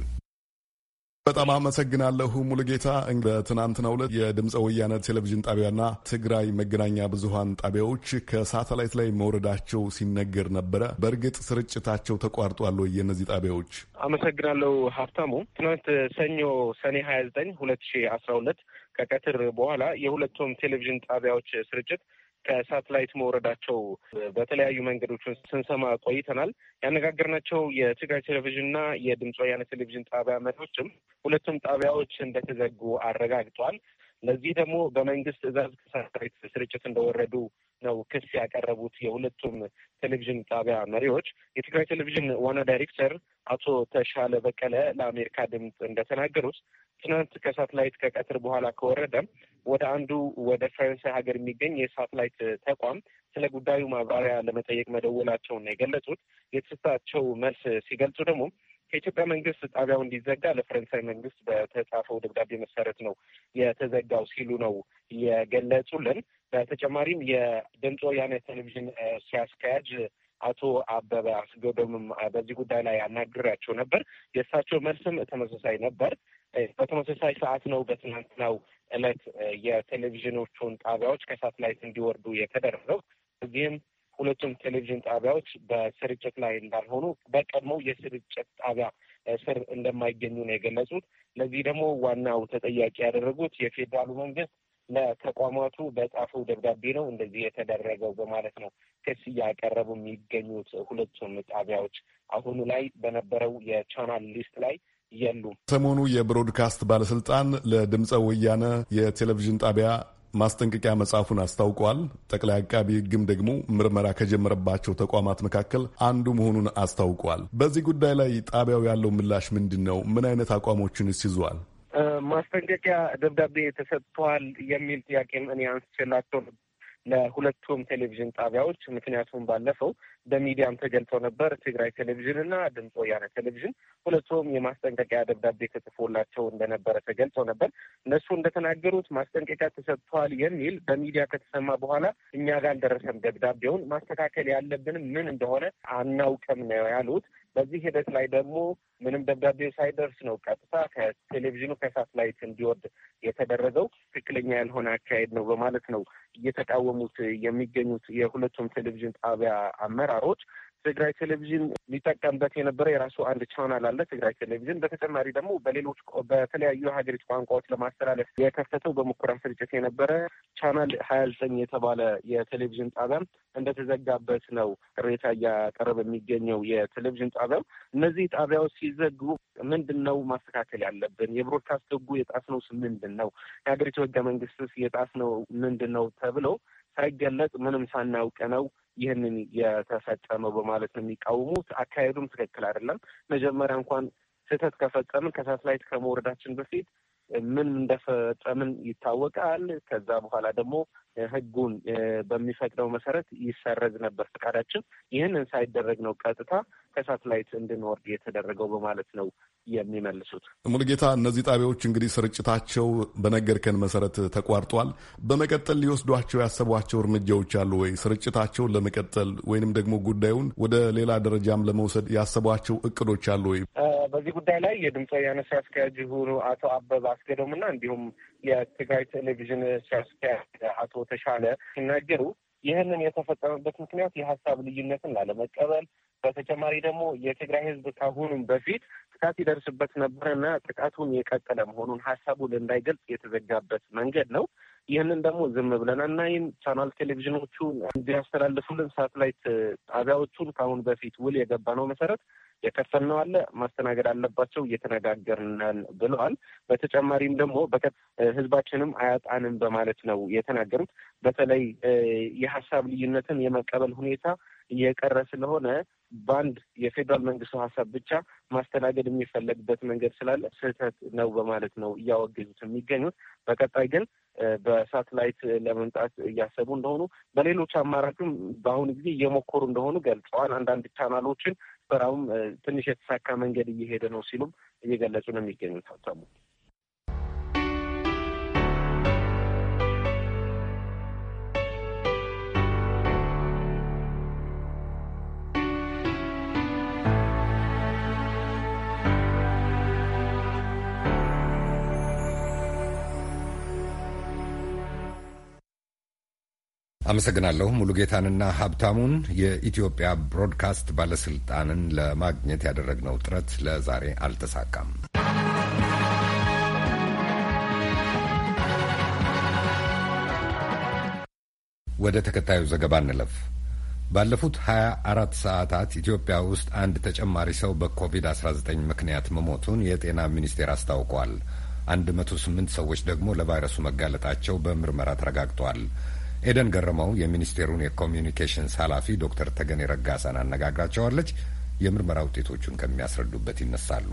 S9: በጣም አመሰግናለሁ ሙሉጌታ። በትናንትናው ዕለት የድምፀ ወያነ ቴሌቪዥን ጣቢያና ትግራይ መገናኛ ብዙሀን ጣቢያዎች ከሳተላይት ላይ መውረዳቸው ሲነገር ነበረ። በእርግጥ ስርጭታቸው ተቋርጧል ወይ? የእነዚህ ጣቢያዎች
S10: አመሰግናለሁ ሀብታሙ። ትናንት ሰኞ ሰኔ ሀያ ዘጠኝ ሁለት ሺ አስራ ሁለት ከቀትር በኋላ የሁለቱም ቴሌቪዥን ጣቢያዎች ስርጭት ከሳትላይት መውረዳቸው በተለያዩ መንገዶች ስንሰማ ቆይተናል። ያነጋገርናቸው የትግራይ ቴሌቪዥንና የድምፅ ወያነ ቴሌቪዥን ጣቢያ መሪዎችም ሁለቱም ጣቢያዎች እንደተዘጉ አረጋግጧል። ለዚህ ደግሞ በመንግስት ትዕዛዝ ከሳተላይት ስርጭት እንደወረዱ ነው ክስ ያቀረቡት የሁለቱም ቴሌቪዥን ጣቢያ መሪዎች። የትግራይ ቴሌቪዥን ዋና ዳይሬክተር አቶ ተሻለ በቀለ ለአሜሪካ ድምፅ እንደተናገሩት ትናንት ከሳትላይት ከቀትር በኋላ ከወረደ ወደ አንዱ ወደ ፈረንሳይ ሀገር የሚገኝ የሳትላይት ተቋም ስለ ጉዳዩ ማብራሪያ ለመጠየቅ መደወላቸውን የገለጹት የተሰጣቸው መልስ ሲገልጹ ደግሞ ከኢትዮጵያ መንግስት ጣቢያው እንዲዘጋ ለፈረንሳይ መንግስት በተጻፈው ደብዳቤ መሰረት ነው የተዘጋው ሲሉ ነው የገለጹልን። በተጨማሪም የድምፅ ወያነ ቴሌቪዥን ስራ አስኪያጅ አቶ አበበ አስገዶምም በዚህ ጉዳይ ላይ አናግሬያቸው ነበር። የእሳቸው መልስም ተመሳሳይ ነበር። በተመሳሳይ ሰዓት ነው በትናንትናው ዕለት የቴሌቪዥኖቹን ጣቢያዎች ከሳትላይት እንዲወርዱ የተደረገው። እዚህም ሁለቱም ቴሌቪዥን ጣቢያዎች በስርጭት ላይ እንዳልሆኑ በቀድሞው የስርጭት ጣቢያ ስር እንደማይገኙ ነው የገለጹት። ለዚህ ደግሞ ዋናው ተጠያቂ ያደረጉት የፌዴራሉ መንግስት ለተቋማቱ በጻፈው ደብዳቤ ነው እንደዚህ የተደረገው በማለት ነው ክስ እያቀረቡ የሚገኙት ሁለቱም ጣቢያዎች አሁኑ ላይ በነበረው የቻናል ሊስት ላይ የሉም።
S9: ሰሞኑ የብሮድካስት ባለስልጣን ለድምፀ ወያነ የቴሌቪዥን ጣቢያ ማስጠንቀቂያ መጽሐፉን አስታውቋል። ጠቅላይ አቃቢ ሕግም ደግሞ ምርመራ ከጀመረባቸው ተቋማት መካከል አንዱ መሆኑን አስታውቋል። በዚህ ጉዳይ ላይ ጣቢያው ያለው ምላሽ ምንድን ነው? ምን አይነት አቋሞችንስ ይዟል?
S10: ማስጠንቀቂያ ደብዳቤ ተሰጥቷል የሚል ጥያቄም እኔ አንስቼላቸው ለሁለቱም ቴሌቪዥን ጣቢያዎች ምክንያቱም ባለፈው በሚዲያም ተገልጸው ነበር። ትግራይ ቴሌቪዥን እና ድምፅ ወያነ ቴሌቪዥን ሁለቱም የማስጠንቀቂያ ደብዳቤ ተጽፎላቸው እንደነበረ ተገልጸው ነበር። እነሱ እንደተናገሩት ማስጠንቀቂያ ተሰጥተዋል የሚል በሚዲያ ከተሰማ በኋላ እኛ ጋር አልደረሰም። ደብዳቤውን ማስተካከል ያለብንም ምን እንደሆነ አናውቅም ነው ያሉት። በዚህ ሂደት ላይ ደግሞ ምንም ደብዳቤው ሳይደርስ ነው ቀጥታ ከቴሌቪዥኑ ከሳትላይት እንዲወርድ የተደረገው ትክክለኛ ያልሆነ አካሄድ ነው በማለት ነው እየተቃወሙት የሚገኙት የሁለቱም ቴሌቪዥን ጣቢያ አመራሮች። ትግራይ ቴሌቪዥን ሊጠቀምበት የነበረ የራሱ አንድ ቻናል አለ። ትግራይ ቴሌቪዥን በተጨማሪ ደግሞ በሌሎች በተለያዩ የሀገሪቱ ቋንቋዎች ለማስተላለፍ የከፈተው በሙከራ ስርጭት የነበረ ቻናል ሀያ ዘጠኝ የተባለ የቴሌቪዥን ጣቢያም እንደተዘጋበት ነው ቅሬታ እያቀረበ የሚገኘው የቴሌቪዥን ጣቢያም። እነዚህ ጣቢያዎች ሲዘጉ ምንድን ነው ማስተካከል ያለብን? የብሮድካስት ህጉ የጣስነው ምንድን ነው? የሀገሪቱ ህገ መንግስትስ የጣስነው ምንድን ነው ተብለው ሳይገለጽ ምንም ሳናውቅ ነው ይህንን የተፈጸመው በማለት ነው የሚቃወሙት። አካሄዱም ትክክል አይደለም። መጀመሪያ እንኳን ስህተት ከፈጸምን ከሳትላይት ከመውረዳችን በፊት ምን እንደፈጸምን ይታወቃል። ከዛ በኋላ ደግሞ ህጉን በሚፈቅደው መሰረት ይሰረዝ ነበር ፈቃዳችን። ይህንን ሳይደረግ ነው ቀጥታ ከሳትላይት እንድንወርድ የተደረገው በማለት ነው የሚመልሱት።
S9: ሙሉጌታ፣ እነዚህ ጣቢያዎች እንግዲህ ስርጭታቸው በነገርከን መሰረት ተቋርጧል። በመቀጠል ሊወስዷቸው ያሰቧቸው እርምጃዎች አሉ ወይ? ስርጭታቸውን ለመቀጠል ወይንም ደግሞ ጉዳዩን ወደ ሌላ ደረጃም ለመውሰድ ያሰቧቸው እቅዶች አሉ ወይ?
S10: በዚህ ጉዳይ ላይ የድምፅ ወያነ ስራ አስኪያጅ የሆኑ አቶ አበበ አስገዶምና እንዲሁም የትግራይ ቴሌቪዥን ስራ አስኪያጅ አቶ ተሻለ ሲናገሩ ይህንን የተፈጸመበት ምክንያት የሀሳብ ልዩነትን ላለመቀበል በተጨማሪ ደግሞ የትግራይ ሕዝብ ካሁኑም በፊት ጥቃት ይደርስበት ነበረና ጥቃቱን የቀጠለ መሆኑን ሀሳቡን እንዳይገልጽ የተዘጋበት መንገድ ነው። ይህንን ደግሞ ዝም ብለን አናይም። ቻናል ቴሌቪዥኖቹ እንዲያስተላልፉልን ሳትላይት ጣቢያዎቹን ከአሁን በፊት ውል የገባ ነው መሰረት የከፈልነው አለ ማስተናገድ አለባቸው እየተነጋገርን ብለዋል። በተጨማሪም ደግሞ በቀጥ ህዝባችንም አያጣንም በማለት ነው የተናገሩት። በተለይ የሀሳብ ልዩነትን የመቀበል ሁኔታ እየቀረ ስለሆነ በአንድ የፌዴራል መንግስቱ ሀሳብ ብቻ ማስተናገድ የሚፈለግበት መንገድ ስላለ ስህተት ነው በማለት ነው እያወገዙት የሚገኙት። በቀጣይ ግን በሳትላይት ለመምጣት እያሰቡ እንደሆኑ፣ በሌሎች አማራጭም በአሁኑ ጊዜ እየሞከሩ እንደሆኑ ገልጸዋል። አንዳንድ ቻናሎችን ስራውም ትንሽ የተሳካ መንገድ እየሄደ ነው ሲሉም እየገለጹ ነው የሚገኙት ሀብታሙ
S1: አመሰግናለሁ ሙሉጌታንና ሀብታሙን። የኢትዮጵያ ብሮድካስት ባለስልጣንን ለማግኘት ያደረግነው ጥረት ለዛሬ አልተሳካም። ወደ ተከታዩ ዘገባ እንለፍ። ባለፉት 24 ሰዓታት ኢትዮጵያ ውስጥ አንድ ተጨማሪ ሰው በኮቪድ-19 ምክንያት መሞቱን የጤና ሚኒስቴር አስታውቋል። 108 ሰዎች ደግሞ ለቫይረሱ መጋለጣቸው በምርመራ ተረጋግጧል። ኤደን ገረመው የሚኒስቴሩን የኮሚዩኒኬሽንስ ኃላፊ ዶክተር ተገኔ ረጋሳን አነጋግራቸዋለች። የምርመራ ውጤቶቹን ከሚያስረዱበት ይነሳሉ።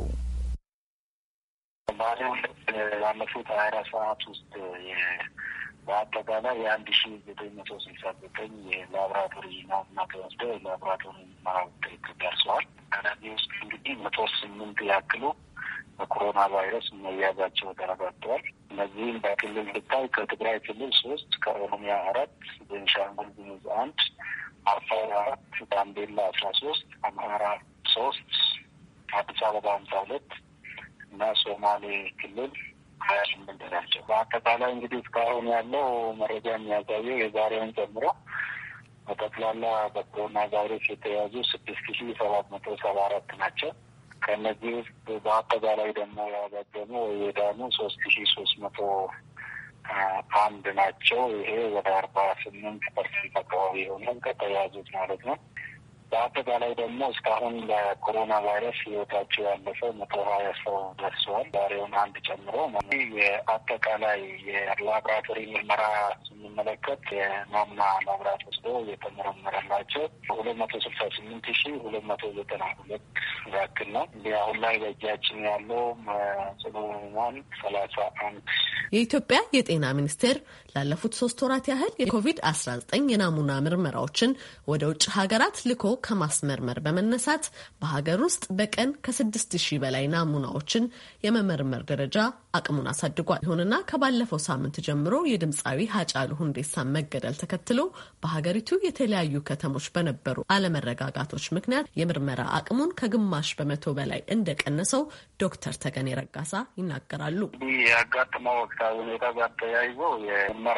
S11: ባለፉት ሀያ አራት ሰዓት ውስጥ በአጠቃላይ የአንድ ሺ ዘጠኝ መቶ ስልሳ ዘጠኝ የላቦራቶሪ ናሙና ተወስደው የላቦራቶሪ ምርመራ ውጤት ደርሰዋል። ከነዚህ ውስጥ እንግዲህ መቶ ስምንት ያክሉ በኮሮና ቫይረስ መያዛቸው ተረጋግጠዋል። እነዚህም በክልል ብታይ ከትግራይ ክልል ሶስት፣ ከኦሮሚያ አራት፣ ቤንሻንጉል ጉሙዝ አንድ፣ አፋር አራት፣ ጋምቤላ አስራ ሶስት፣ አምሃራ ሶስት፣ አዲስ አበባ ሀምሳ ሁለት እና ሶማሌ ክልል ሀያ ስምንት ናቸው። በአጠቃላይ እንግዲህ እስካሁን ያለው መረጃ የሚያሳየው የዛሬውን ጨምሮ በጠቅላላ በኮሮና ቫይረስ የተያዙ ስድስት ሺ ሰባት መቶ ሰባ አራት ናቸው። ከእነዚህ ውስጥ በአጠቃላይ ደግሞ ያገገሙ ወይ የዳኑ ሶስት ሺ ሶስት መቶ አንድ ናቸው። ይሄ ወደ አርባ ስምንት ፐርሰንት አካባቢ የሆነ ከተያዙት ማለት ነው። በአጠቃላይ ደግሞ እስካሁን ለኮሮና ቫይረስ ህይወታቸው ያለፈው መቶ ሀያ ሰው ደርሰዋል። ዛሬውን አንድ ጨምሮ የአጠቃላይ የላቦራቶሪ ምርመራ ስንመለከት የናሙና ላቦራቶሪ ወስዶ የተመረመረላቸው ሁለት መቶ ስልሳ ስምንት ሺ ሁለት መቶ ዘጠና ሁለት ያክል ነው። እንዲህ አሁን ላይ በእጃችን ያለው ጽኑ ህሙማን ሰላሳ አንድ
S12: የኢትዮጵያ የጤና ሚኒስቴር ላለፉት ሶስት ወራት ያህል የኮቪድ አስራ ዘጠኝ የናሙና ምርመራዎችን ወደ ውጭ ሀገራት ልኮ ከማስመርመር በመነሳት በሀገር ውስጥ በቀን ከስድስት ሺህ በላይ ናሙናዎችን የመመርመር ደረጃ አቅሙን አሳድጓል። ይሁንና ከባለፈው ሳምንት ጀምሮ የድምፃዊ ሀጫሉ ሁንዴሳን መገደል ተከትሎ በሀገሪቱ የተለያዩ ከተሞች በነበሩ አለመረጋጋቶች ምክንያት የምርመራ አቅሙን ከግማሽ በመቶ በላይ እንደቀነሰው ዶክተር ተገኔ ረጋሳ ይናገራሉ።
S11: ያጋጥመው ወቅታዊ ሁኔታ ጋር ተያይዞ የምርመራ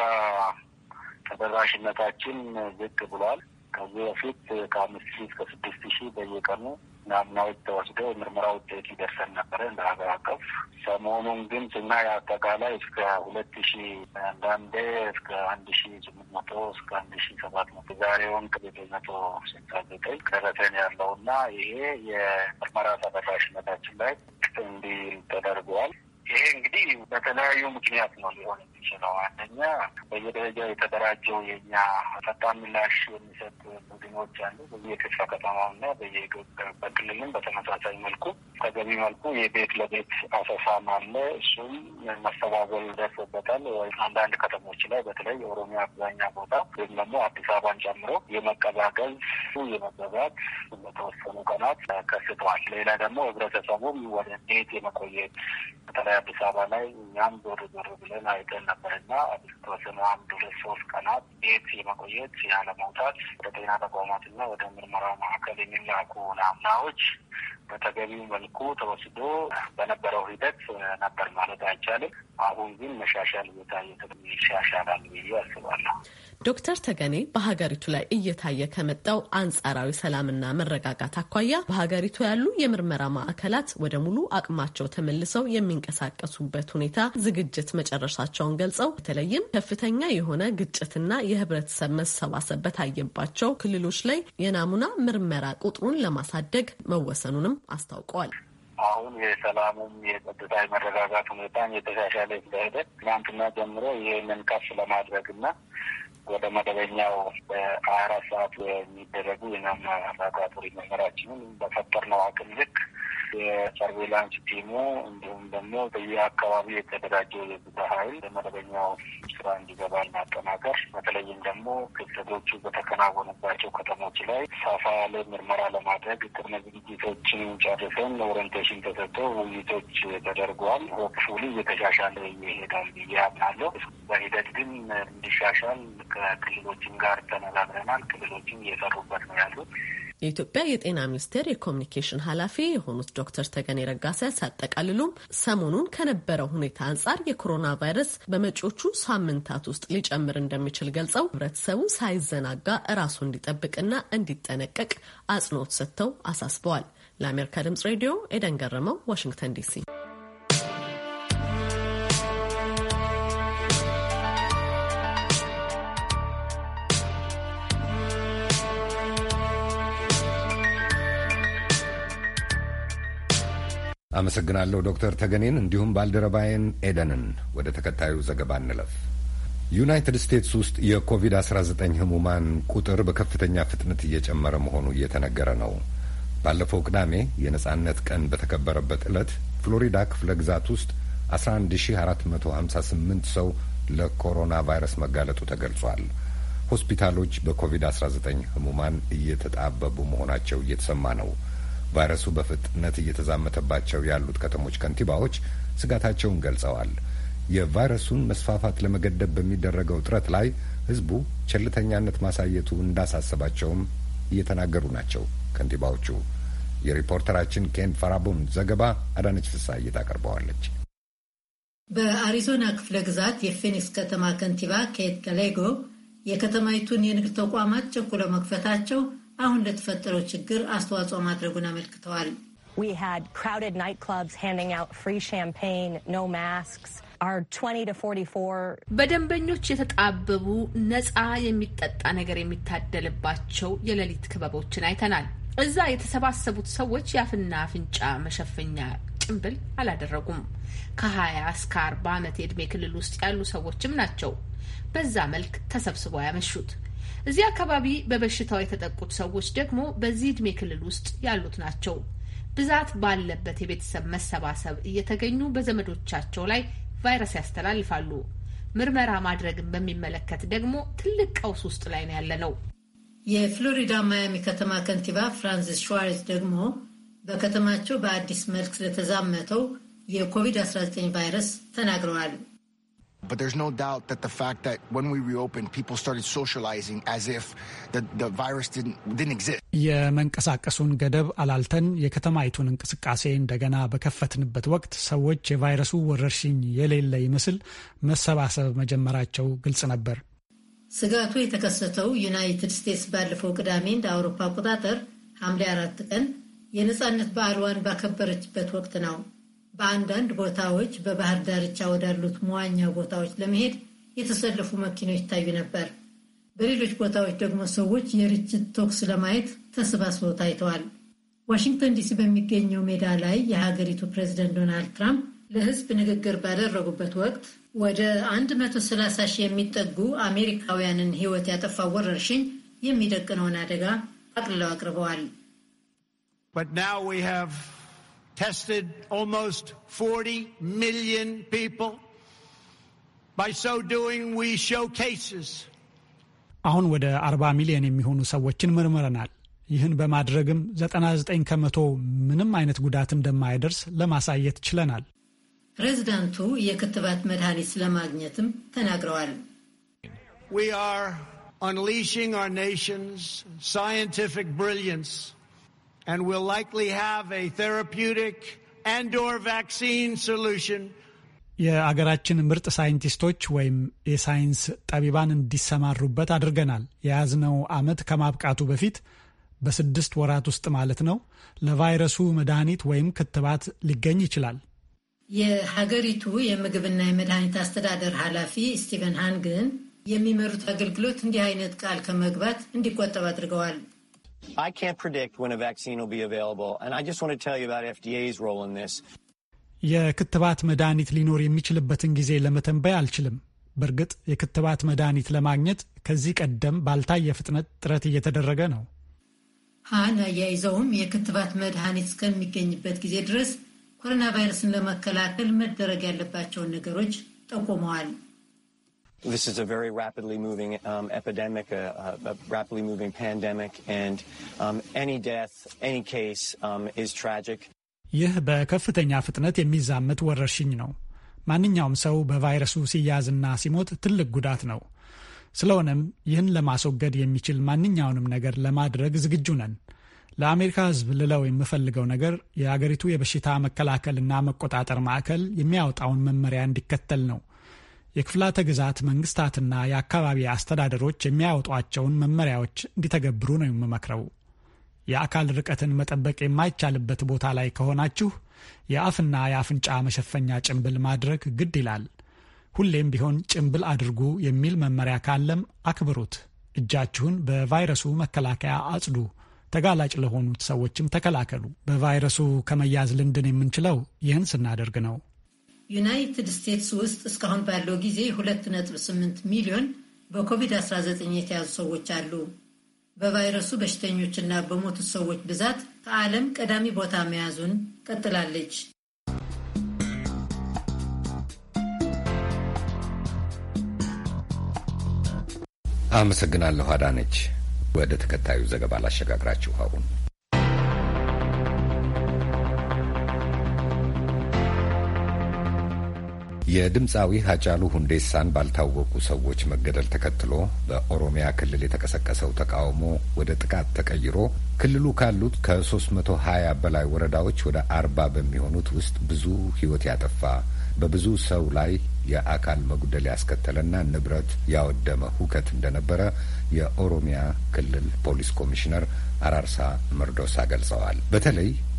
S11: ተደራሽነታችን ዝቅ ብሏል። ከዚህ በፊት ከአምስት ሺህ እስከ ስድስት ሺህ በየቀኑ ናሙናዎች ተወስደው የምርመራ ውጤት ይደርሰን ነበረ እንደ ሀገር አቀፍ። ሰሞኑን ግን ስናይ አጠቃላይ እስከ ሁለት ሺህ አንዳንዴ እስከ አንድ ሺህ ስምንት መቶ እስከ አንድ ሺህ ሰባት መቶ ዛሬውን ከዘጠኝ መቶ ስልሳ ዘጠኝ ደረሰን ያለው እና ይሄ የምርመራ ተደራሽነታችን ላይ እንዲህ ተደርገዋል። ይሄ እንግዲህ በተለያዩ ምክንያት ነው ሊሆን የሚችለው። አንደኛ በየደረጃው የተደራጀው የኛ ፈጣን ምላሽ የሚሰጥ ቡድኖች አሉ በየክፍለ ከተማውና በክልልም በተመሳሳይ መልኩ ተገቢ መልኩ የቤት ለቤት አሰሳም አለ። እሱም መስተጓጎል ደርሶበታል። አንዳንድ ከተሞች ላይ በተለይ የኦሮሚያ አብዛኛ ቦታ ወይም ደግሞ አዲስ አበባን ጨምሮ የመቀዛቀዝ የመበዛት በተወሰኑ ቀናት ከስተዋል። ሌላ ደግሞ ህብረተሰቡም ወደ ቤት የመቆየት በተለይ አዲስ አበባ ላይ እኛም ዞር ዞር ብለን አይተን ነበርና ተወሰኑ አንድ ሁለት ሶስት ቀናት ቤት የመቆየት ያለመውጣት ወደ ጤና ተቋማትና ወደ ምርመራ ማዕከል የሚላኩ ናሙናዎች በተገቢው መልኩ ተወስዶ በነበረው ሂደት ነበር ማለት አይቻልም። አሁን ግን መሻሻል እየታየ ይሻሻላል ብዬ አስባለሁ።
S12: ዶክተር ተገኔ በሀገሪቱ ላይ እየታየ ከመጣው አንጻራዊ ሰላምና መረጋጋት አኳያ በሀገሪቱ ያሉ የምርመራ ማዕከላት ወደ ሙሉ አቅማቸው ተመልሰው የሚንቀሳቀሱበት ሁኔታ ዝግጅት መጨረሻቸውን ገልጸው በተለይም ከፍተኛ የሆነ ግጭትና የህብረተሰብ መሰባሰብ በታየባቸው ክልሎች ላይ የናሙና ምርመራ ቁጥሩን ለማሳደግ መወሰኑንም አስታውቀዋል።
S11: አሁን የሰላሙም የጸጥታ የመረጋጋት ሁኔታን የተሻሻለ ስለሄደ ትናንትና ጀምሮ ይህንን ከፍ ለማድረግ እና ወደ መደበኛው በሀያ አራት ሰዓት የሚደረጉ የናሙና ላቦራቶሪ ምርመራችንን በፈጠርነው አቅም ልክ የሰርቬላንስ ቲሙ እንዲሁም ደግሞ በየአካባቢ የተደራጀው የብዛ ኃይል በመደበኛው ስራ እንዲገባ ማጠናከር በተለይም ደግሞ ክስተቶቹ በተከናወኑባቸው ከተሞች ላይ ሰፋ ያለ ምርመራ ለማድረግ ቅድመ ዝግጅቶችን ጨርሰን ኦሪንቴሽን ተሰጥተው ውይይቶች ተደርገዋል። ሆፕፉሊ እየተሻሻለ ይሄዳል ብዬ አምናለሁ። በሂደት ግን እንዲሻሻል ከክልሎችም ጋር ተነጋግረናል። ክልሎችም እየሰሩበት ነው ያሉት።
S12: የኢትዮጵያ የጤና ሚኒስቴር የኮሚኒኬሽን ኃላፊ የሆኑት ዶክተር ተገኔ ረጋሳ ሲያጠቃልሉም ሰሞኑን ከነበረው ሁኔታ አንጻር የኮሮና ቫይረስ በመጪዎቹ ሳምንታት ውስጥ ሊጨምር እንደሚችል ገልጸው ሕብረተሰቡ ሳይዘናጋ እራሱ እንዲጠብቅና እንዲጠነቀቅ አጽንኦት ሰጥተው አሳስበዋል። ለአሜሪካ ድምጽ ሬዲዮ ኤደን ገረመው፣ ዋሽንግተን ዲሲ።
S1: አመሰግናለሁ ዶክተር ተገኔን እንዲሁም ባልደረባዬን ኤደንን። ወደ ተከታዩ ዘገባ እንለፍ። ዩናይትድ ስቴትስ ውስጥ የኮቪድ-19 ህሙማን ቁጥር በከፍተኛ ፍጥነት እየጨመረ መሆኑ እየተነገረ ነው። ባለፈው ቅዳሜ የነጻነት ቀን በተከበረበት ዕለት ፍሎሪዳ ክፍለ ግዛት ውስጥ 11458 ሰው ለኮሮና ቫይረስ መጋለጡ ተገልጿል። ሆስፒታሎች በኮቪድ-19 ህሙማን እየተጣበቡ መሆናቸው እየተሰማ ነው። ቫይረሱ በፍጥነት እየተዛመተባቸው ያሉት ከተሞች ከንቲባዎች ስጋታቸውን ገልጸዋል። የቫይረሱን መስፋፋት ለመገደብ በሚደረገው ጥረት ላይ ህዝቡ ቸልተኛነት ማሳየቱ እንዳሳሰባቸውም እየተናገሩ ናቸው ከንቲባዎቹ። የሪፖርተራችን ኬን ፈራቡን ዘገባ አዳነች ፍስሐ ታቀርበዋለች።
S5: በአሪዞና ክፍለ ግዛት የፌኒክስ ከተማ ከንቲባ ኬት ከሌጎ የከተማይቱን የንግድ ተቋማት ጨቁለው መክፈታቸው አሁን ለተፈጠረው ችግር አስተዋጽኦ ማድረጉን አመልክተዋል።
S13: We had crowded nightclubs handing out free champagne, no masks.
S12: በደንበኞች የተጣበቡ ነፃ የሚጠጣ ነገር የሚታደልባቸው የሌሊት ክበቦችን አይተናል። እዛ የተሰባሰቡት ሰዎች የአፍና አፍንጫ መሸፈኛ ጭንብል አላደረጉም። ከሀያ እስከ አርባ ዓመት የዕድሜ ክልል ውስጥ ያሉ ሰዎችም ናቸው በዛ መልክ ተሰብስበው ያመሹት። እዚህ አካባቢ በበሽታው የተጠቁት ሰዎች ደግሞ በዚህ ዕድሜ ክልል ውስጥ ያሉት ናቸው። ብዛት ባለበት የቤተሰብ መሰባሰብ እየተገኙ በዘመዶቻቸው ላይ ቫይረስ ያስተላልፋሉ። ምርመራ ማድረግን በሚመለከት ደግሞ ትልቅ ቀውስ ውስጥ ላይ ነው ያለ ነው።
S5: የፍሎሪዳ ማያሚ ከተማ ከንቲባ ፍራንሲስ ሸዋርዝ ደግሞ በከተማቸው በአዲስ መልክ ስለተዛመተው የኮቪድ-19 ቫይረስ ተናግረዋል።
S14: But there's no doubt that the fact that when we reopened, people started socializing as if the, the virus didn't, didn't exist.
S15: የመንቀሳቀሱን ገደብ አላልተን የከተማይቱን እንቅስቃሴ እንደገና በከፈትንበት ወቅት ሰዎች የቫይረሱ ወረርሽኝ የሌለ ይመስል መሰባሰብ መጀመራቸው ግልጽ ነበር።
S5: ስጋቱ የተከሰተው ዩናይትድ ስቴትስ ባለፈው ቅዳሜ እንደ አውሮፓ አቆጣጠር ሐምሌ አራት ቀን የነፃነት በዓልዋን ባከበረችበት ወቅት ነው። በአንዳንድ ቦታዎች በባህር ዳርቻ ወዳሉት መዋኛ ቦታዎች ለመሄድ የተሰለፉ መኪኖች ይታዩ ነበር። በሌሎች ቦታዎች ደግሞ ሰዎች የርችት ተኩስ ለማየት ተሰባስበው ታይተዋል። ዋሽንግተን ዲሲ በሚገኘው ሜዳ ላይ የሀገሪቱ ፕሬዚደንት ዶናልድ ትራምፕ ለሕዝብ ንግግር ባደረጉበት ወቅት ወደ 130 ሺህ የሚጠጉ አሜሪካውያንን ሕይወት ያጠፋው ወረርሽኝ የሚደቅነውን አደጋ አቅልለው አቅርበዋል።
S16: tested almost 40 million people. By so doing, we show cases.
S15: አሁን ወደ 40 ሚሊዮን የሚሆኑ ሰዎችን መርምረናል። ይህን በማድረግም 99 ከመቶ ምንም አይነት ጉዳት እንደማይደርስ ለማሳየት ችለናል።
S5: ፕሬዚዳንቱ የክትባት መድኃኒት ስለማግኘትም ተናግረዋል።
S16: We are unleashing our nation's scientific brilliance and will likely have a therapeutic and or vaccine solution
S15: የአገራችን ምርጥ ሳይንቲስቶች ወይም የሳይንስ ጠቢባን እንዲሰማሩበት አድርገናል። የያዝነው ዓመት ከማብቃቱ በፊት በስድስት ወራት ውስጥ ማለት ነው ለቫይረሱ መድኃኒት ወይም ክትባት ሊገኝ ይችላል።
S5: የሀገሪቱ የምግብና የመድኃኒት አስተዳደር ኃላፊ ስቲቨን ሃን ግን የሚመሩት አገልግሎት እንዲህ አይነት ቃል ከመግባት እንዲቆጠብ አድርገዋል።
S17: I can't predict when a vaccine will be available, and I just want to tell you about FDA's role in this.
S15: የክትባት መድኃኒት ሊኖር የሚችልበትን ጊዜ ለመተንበይ አልችልም። በእርግጥ የክትባት መድኃኒት ለማግኘት ከዚህ ቀደም ባልታየ ፍጥነት ጥረት እየተደረገ ነው።
S5: ሃን አያይዘውም የክትባት መድኃኒት እስከሚገኝበት ጊዜ ድረስ ኮሮና ቫይረስን ለመከላከል መደረግ ያለባቸውን ነገሮች ጠቁመዋል።
S17: This is a very rapidly moving um, epidemic, a, a, rapidly moving pandemic, and um, any death, any case um, is tragic.
S15: ይህ በከፍተኛ ፍጥነት የሚዛመት ወረርሽኝ ነው። ማንኛውም ሰው በቫይረሱ ሲያዝና ሲሞት ትልቅ ጉዳት ነው። ስለሆነም ይህን ለማስወገድ የሚችል ማንኛውንም ነገር ለማድረግ ዝግጁ ነን። ለአሜሪካ ሕዝብ ልለው የምፈልገው ነገር የአገሪቱ የበሽታ መከላከልና መቆጣጠር ማዕከል የሚያወጣውን መመሪያ እንዲከተል ነው። የክፍላተ ግዛት መንግስታትና የአካባቢ አስተዳደሮች የሚያወጧቸውን መመሪያዎች እንዲተገብሩ ነው የምመክረው። የአካል ርቀትን መጠበቅ የማይቻልበት ቦታ ላይ ከሆናችሁ የአፍና የአፍንጫ መሸፈኛ ጭንብል ማድረግ ግድ ይላል። ሁሌም ቢሆን ጭንብል አድርጉ የሚል መመሪያ ካለም አክብሩት። እጃችሁን በቫይረሱ መከላከያ አጽዱ። ተጋላጭ ለሆኑት ሰዎችም ተከላከሉ። በቫይረሱ ከመያዝ ልንድን የምንችለው ይህን ስናደርግ ነው።
S5: ዩናይትድ ስቴትስ ውስጥ እስካሁን ባለው ጊዜ 2.8 ሚሊዮን በኮቪድ-19 የተያዙ ሰዎች አሉ። በቫይረሱ በሽተኞችና በሞቱት ሰዎች ብዛት ከዓለም ቀዳሚ ቦታ መያዙን ቀጥላለች።
S1: አመሰግናለሁ አዳነች። ወደ ተከታዩ ዘገባ ላሸጋግራችሁ አሁን የድምፃዊ ሀጫሉ ሁንዴሳን ባልታወቁ ሰዎች መገደል ተከትሎ በኦሮሚያ ክልል የተቀሰቀሰው ተቃውሞ ወደ ጥቃት ተቀይሮ ክልሉ ካሉት ከሶስት መቶ ሀያ በላይ ወረዳዎች ወደ አርባ በሚሆኑት ውስጥ ብዙ ሕይወት ያጠፋ በብዙ ሰው ላይ የአካል መጉደል ያስከተለና ንብረት ያወደመ ሁከት እንደነበረ የኦሮሚያ ክልል ፖሊስ ኮሚሽነር አራርሳ መርዶሳ ገልጸዋል። በተለይ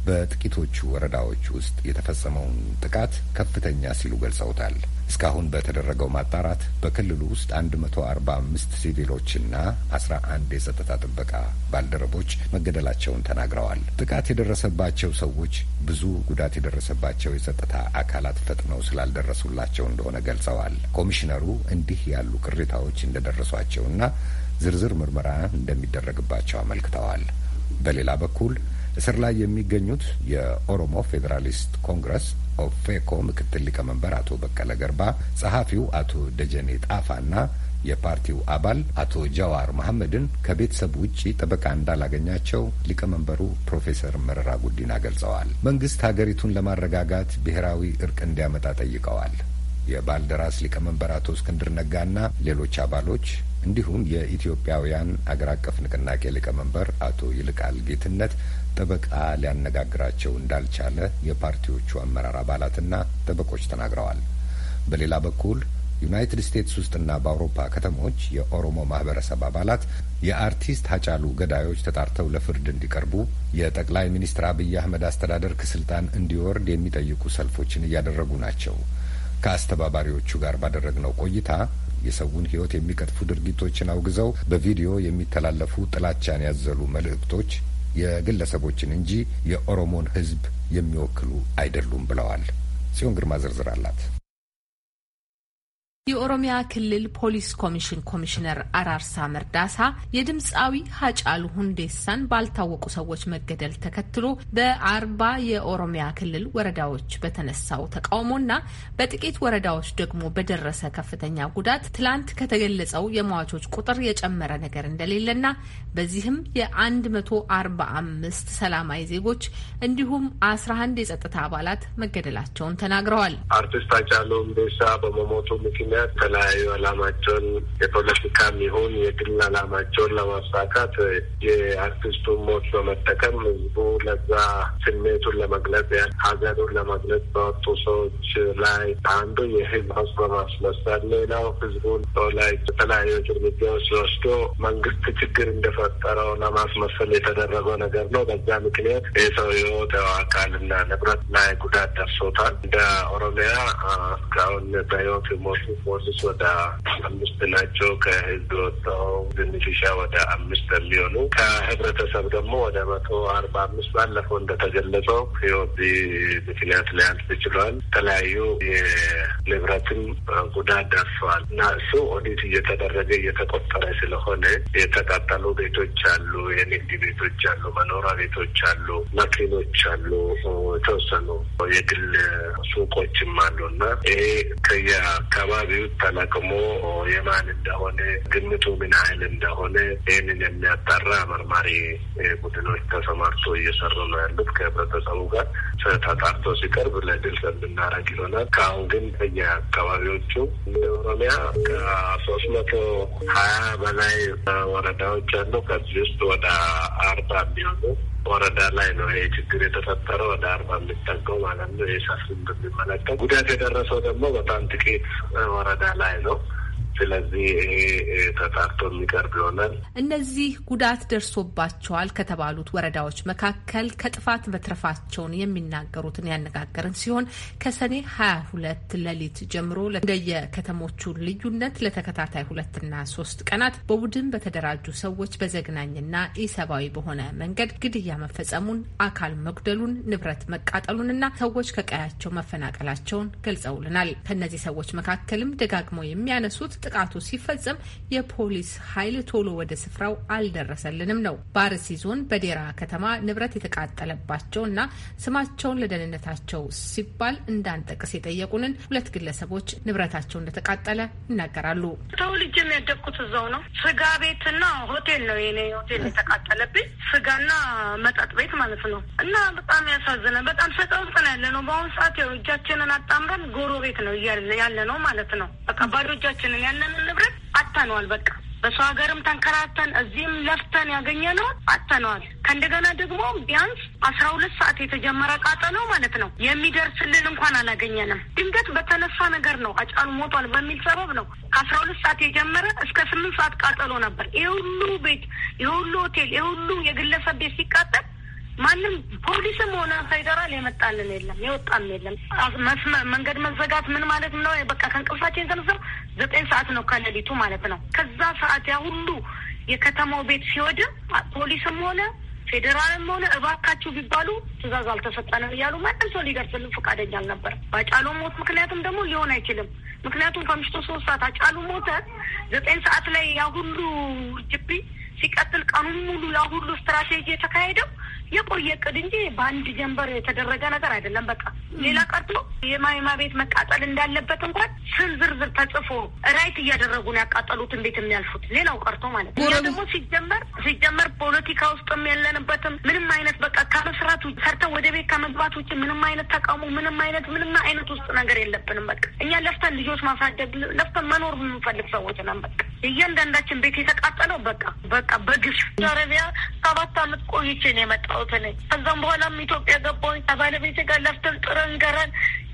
S1: በጥቂቶቹ ወረዳዎች ውስጥ የተፈጸመውን ጥቃት ከፍተኛ ሲሉ ገልጸውታል። እስካሁን በተደረገው ማጣራት በክልሉ ውስጥ አንድ መቶ አርባ አምስት ሲቪሎችና አስራ አንድ የጸጥታ ጥበቃ ባልደረቦች መገደላቸውን ተናግረዋል። ጥቃት የደረሰባቸው ሰዎች ብዙ ጉዳት የደረሰባቸው የጸጥታ አካላት ፈጥነው ስላልደረሱላቸው እንደሆነ ገልጸዋል። ኮሚሽነሩ እንዲህ ያሉ ቅሬታዎች እንደደረሷቸውና ዝርዝር ምርመራ እንደሚደረግባቸው አመልክተዋል። በሌላ በኩል እስር ላይ የሚገኙት የኦሮሞ ፌዴራሊስት ኮንግረስ ኦፌኮ ምክትል ሊቀመንበር አቶ በቀለ ገርባ፣ ጸሐፊው አቶ ደጀኔ ጣፋና የፓርቲው አባል አቶ ጀዋር መሐመድን ከቤተሰብ ውጪ ጠበቃ እንዳላገኛቸው ሊቀመንበሩ ፕሮፌሰር መረራ ጉዲና ገልጸዋል። መንግስት ሀገሪቱን ለማረጋጋት ብሔራዊ እርቅ እንዲያመጣ ጠይቀዋል። የባልደራስ ሊቀመንበር አቶ እስክንድር ነጋና ሌሎች አባሎች እንዲሁም የኢትዮጵያውያን አገር አቀፍ ንቅናቄ ሊቀመንበር አቶ ይልቃል ጌትነት ጠበቃ ሊያነጋግራቸው እንዳልቻለ የፓርቲዎቹ አመራር አባላትና ጠበቆች ተናግረዋል። በሌላ በኩል ዩናይትድ ስቴትስ ውስጥና በአውሮፓ ከተሞች የኦሮሞ ማህበረሰብ አባላት የአርቲስት ሀጫሉ ገዳዮች ተጣርተው ለፍርድ እንዲቀርቡ የጠቅላይ ሚኒስትር አብይ አህመድ አስተዳደር ከስልጣን እንዲወርድ የሚጠይቁ ሰልፎችን እያደረጉ ናቸው። ከአስተባባሪዎቹ ጋር ባደረግነው ቆይታ የሰውን ሕይወት የሚቀጥፉ ድርጊቶችን አውግዘው በቪዲዮ የሚተላለፉ ጥላቻን ያዘሉ መልእክቶች የግለሰቦችን እንጂ የኦሮሞን ሕዝብ የሚወክሉ አይደሉም ብለዋል። ጽዮን ግርማ ዝርዝር አላት።
S18: የኦሮሚያ ክልል ፖሊስ ኮሚሽን ኮሚሽነር አራርሳ መርዳሳ የድምፃዊ ሀጫሉ ሁንዴሳን ባልታወቁ ሰዎች መገደል ተከትሎ በአርባ የኦሮሚያ ክልል ወረዳዎች በተነሳው ተቃውሞና በጥቂት ወረዳዎች ደግሞ በደረሰ ከፍተኛ ጉዳት ትላንት ከተገለጸው የሟቾች ቁጥር የጨመረ ነገር እንደሌለና በዚህም የአንድ መቶ አርባ አምስት ሰላማዊ ዜጎች እንዲሁም አስራ አንድ የጸጥታ አባላት መገደላቸውን ተናግረዋል።
S7: አርቲስት ሃጫሉ ሁንዴሳ በመሞቱ ምክንያት የተለያዩ አላማቸውን የፖለቲካም ይሁን የግል አላማቸውን ለማሳካት የአርቲስቱን ሞት በመጠቀም ህዝቡ ለዛ ስሜቱን ለመግለጽ ሀዘኑን ለመግለጽ በወጡ ሰዎች ላይ አንዱ የህዝብ ሀውስ በማስመሰል ሌላው ህዝቡን ላይ የተለያዩ እርምጃዎች ሲወስዶ መንግስት ችግር እንደፈጠረው ለማስመሰል የተደረገው ነገር ነው። በዛ ምክንያት የሰው ህይወት አካልና ንብረት ላይ ጉዳት ደርሶታል። እንደ ኦሮሚያ እስካሁን በህይወት ሞቱ ፖሊስ ወደ አምስት ናቸው። ከህዝብ ወጣው ትንሽሻ ወደ አምስት የሚሆኑ ከህብረተሰብ ደግሞ ወደ መቶ አርባ አምስት ባለፈው እንደተገለጸው ህይወት ምክንያት ሊያልፍ ችሏል። የተለያዩ የንብረትም ጉዳት ደርሰዋል እና እሱ ኦዲት እየተደረገ እየተቆጠረ ስለሆነ የተቃጠሉ ቤቶች አሉ፣ የንግድ ቤቶች አሉ፣ መኖሪያ ቤቶች አሉ፣ መኪኖች አሉ፣ የተወሰኑ የግል ሱቆችም አሉ እና ይሄ ከየአካባቢው ተለቅሞ የማን እንደሆነ ግምቱ ምን ያህል እንደሆነ ይህንን የሚያጣራ መርማሪ ቡድኖች ተሰማርቶ እየሰሩ ነው ያሉት። ከህብረተሰቡ ጋር ተጣርቶ ሲቀርብ ለግልጽ እንድናረግ ይሆናል። ከአሁን ግን በየአካባቢዎቹ ኦሮሚያ ከሶስት መቶ ሀያ በላይ ወረዳዎች አሉ። ከዚህ ውስጥ ወደ አርባ የሚሆኑ ወረዳ ላይ ነው ይሄ ችግር የተፈጠረው ወደ አርባ የሚጠጋው ማለት ነው። ይህ ሰፊ እንደሚመለከት ጉዳት የደረሰው ደግሞ በጣም ጥቂት ወረዳ ላይ ነው። ስለዚህ ይሄ ተጣርቶ የሚቀርብ ይሆናል።
S18: እነዚህ ጉዳት ደርሶባቸዋል ከተባሉት ወረዳዎች መካከል ከጥፋት መትረፋቸውን የሚናገሩትን ያነጋገርን ሲሆን ከሰኔ ሀያ ሁለት ሌሊት ጀምሮ እንደየከተሞቹ ልዩነት ለተከታታይ ሁለትና ሶስት ቀናት በቡድን በተደራጁ ሰዎች በዘግናኝና ኢሰብአዊ በሆነ መንገድ ግድያ መፈጸሙን፣ አካል መጉደሉን፣ ንብረት መቃጠሉንና ሰዎች ከቀያቸው መፈናቀላቸውን ገልጸውልናል። ከእነዚህ ሰዎች መካከልም ደጋግመው የሚያነሱት ጥቃቱ ሲፈጸም የፖሊስ ኃይል ቶሎ ወደ ስፍራው አልደረሰልንም ነው። በአርሲ ዞን በዴራ ከተማ ንብረት የተቃጠለባቸው እና ስማቸውን ለደህንነታቸው ሲባል እንዳንጠቅስ የጠየቁንን ሁለት ግለሰቦች ንብረታቸው እንደተቃጠለ ይናገራሉ።
S6: ተወልጄም ያደግኩት እዛው ነው። ስጋ ቤትና ሆቴል ነው የኔ ሆቴል የተቃጠለብኝ፣ ስጋና መጠጥ ቤት ማለት ነው። እና በጣም ያሳዝነ። በጣም ሰቀውጥን ያለ ነው። በአሁኑ ሰዓት ያው እጃችንን አጣምረን ጎሮ ቤት ነው ያለ ነው ማለት ነው። በቃ ባዶ እጃችንን ያለንን ንብረት አጥተነዋል። በቃ በሰው ሀገርም ተንከራተን እዚህም ለፍተን ያገኘነውን አጥተነዋል። ከእንደገና ደግሞ ቢያንስ አስራ ሁለት ሰዓት የተጀመረ ቃጠሎ ማለት ነው የሚደርስልን እንኳን አላገኘንም። ድንገት በተነሳ ነገር ነው አጫሉ ሞቷል በሚል ሰበብ ነው ከአስራ ሁለት ሰዓት የጀመረ እስከ ስምንት ሰዓት ቃጠሎ ነበር። ይህ ሁሉ ቤት፣ ይህ ሁሉ ሆቴል፣ ይህ ሁሉ የግለሰብ ቤት ሲቃጠል ማንም ፖሊስም ሆነ ፌዴራል የመጣልን የለም፣ የወጣም የለም። መንገድ መዘጋት ምን ማለት ነው? በቃ ከእንቅልፋችን የተነሳው ዘጠኝ ሰዓት ነው ከሌሊቱ ማለት ነው። ከዛ ሰዓት ያ ሁሉ የከተማው ቤት ሲወድም ፖሊስም ሆነ ፌዴራልም ሆነ እባካችሁ ቢባሉ ትዕዛዝ አልተሰጠንም እያሉ ማንም ሰው ሊደርስልን ፈቃደኛ አልነበር። በአጫሉ ሞት ምክንያትም ደግሞ ሊሆን አይችልም። ምክንያቱም ከምሽቱ ሶስት ሰዓት አጫሉ ሞተ። ዘጠኝ ሰዓት ላይ ያ ሁሉ ጅቢ ሲቀጥል ቀኑን ሙሉ ያ ሁሉ ስትራቴጂ የተካሄደው የቆየ እቅድ እንጂ በአንድ ጀንበር የተደረገ ነገር አይደለም። በቃ ሌላ ቀርቶ የማይማ ቤት መቃጠል እንዳለበት እንኳን ስም ዝርዝር ተጽፎ ራይት እያደረጉ ነው ያቃጠሉትን ቤት የሚያልፉት። ሌላው ቀርቶ ማለት ነው። እኛ ደግሞ ሲጀመር ሲጀመር ፖለቲካ ውስጥም የለንበትም። ምንም አይነት በቃ ከመስራት ሰርተን ወደ ቤት ከመግባት ውጭ ምንም አይነት ተቃውሞ፣ ምንም አይነት ምንም አይነት ውስጥ ነገር የለብንም። በቃ እኛ ለፍተን ልጆች ማሳደግ ለፍተን መኖር የምንፈልግ ሰዎች ነን። በቃ እያንዳንዳችን ቤት የተቃጠለው በቃ በቃ በግፍ አረቢያ ሰባት አመት ቆይቼ ነው የመጣሁት እኔ። ከዛም በኋላም ኢትዮጵያ ገባሁኝ ከባለቤቴ ጋር ለፍተን ጥረን ገረን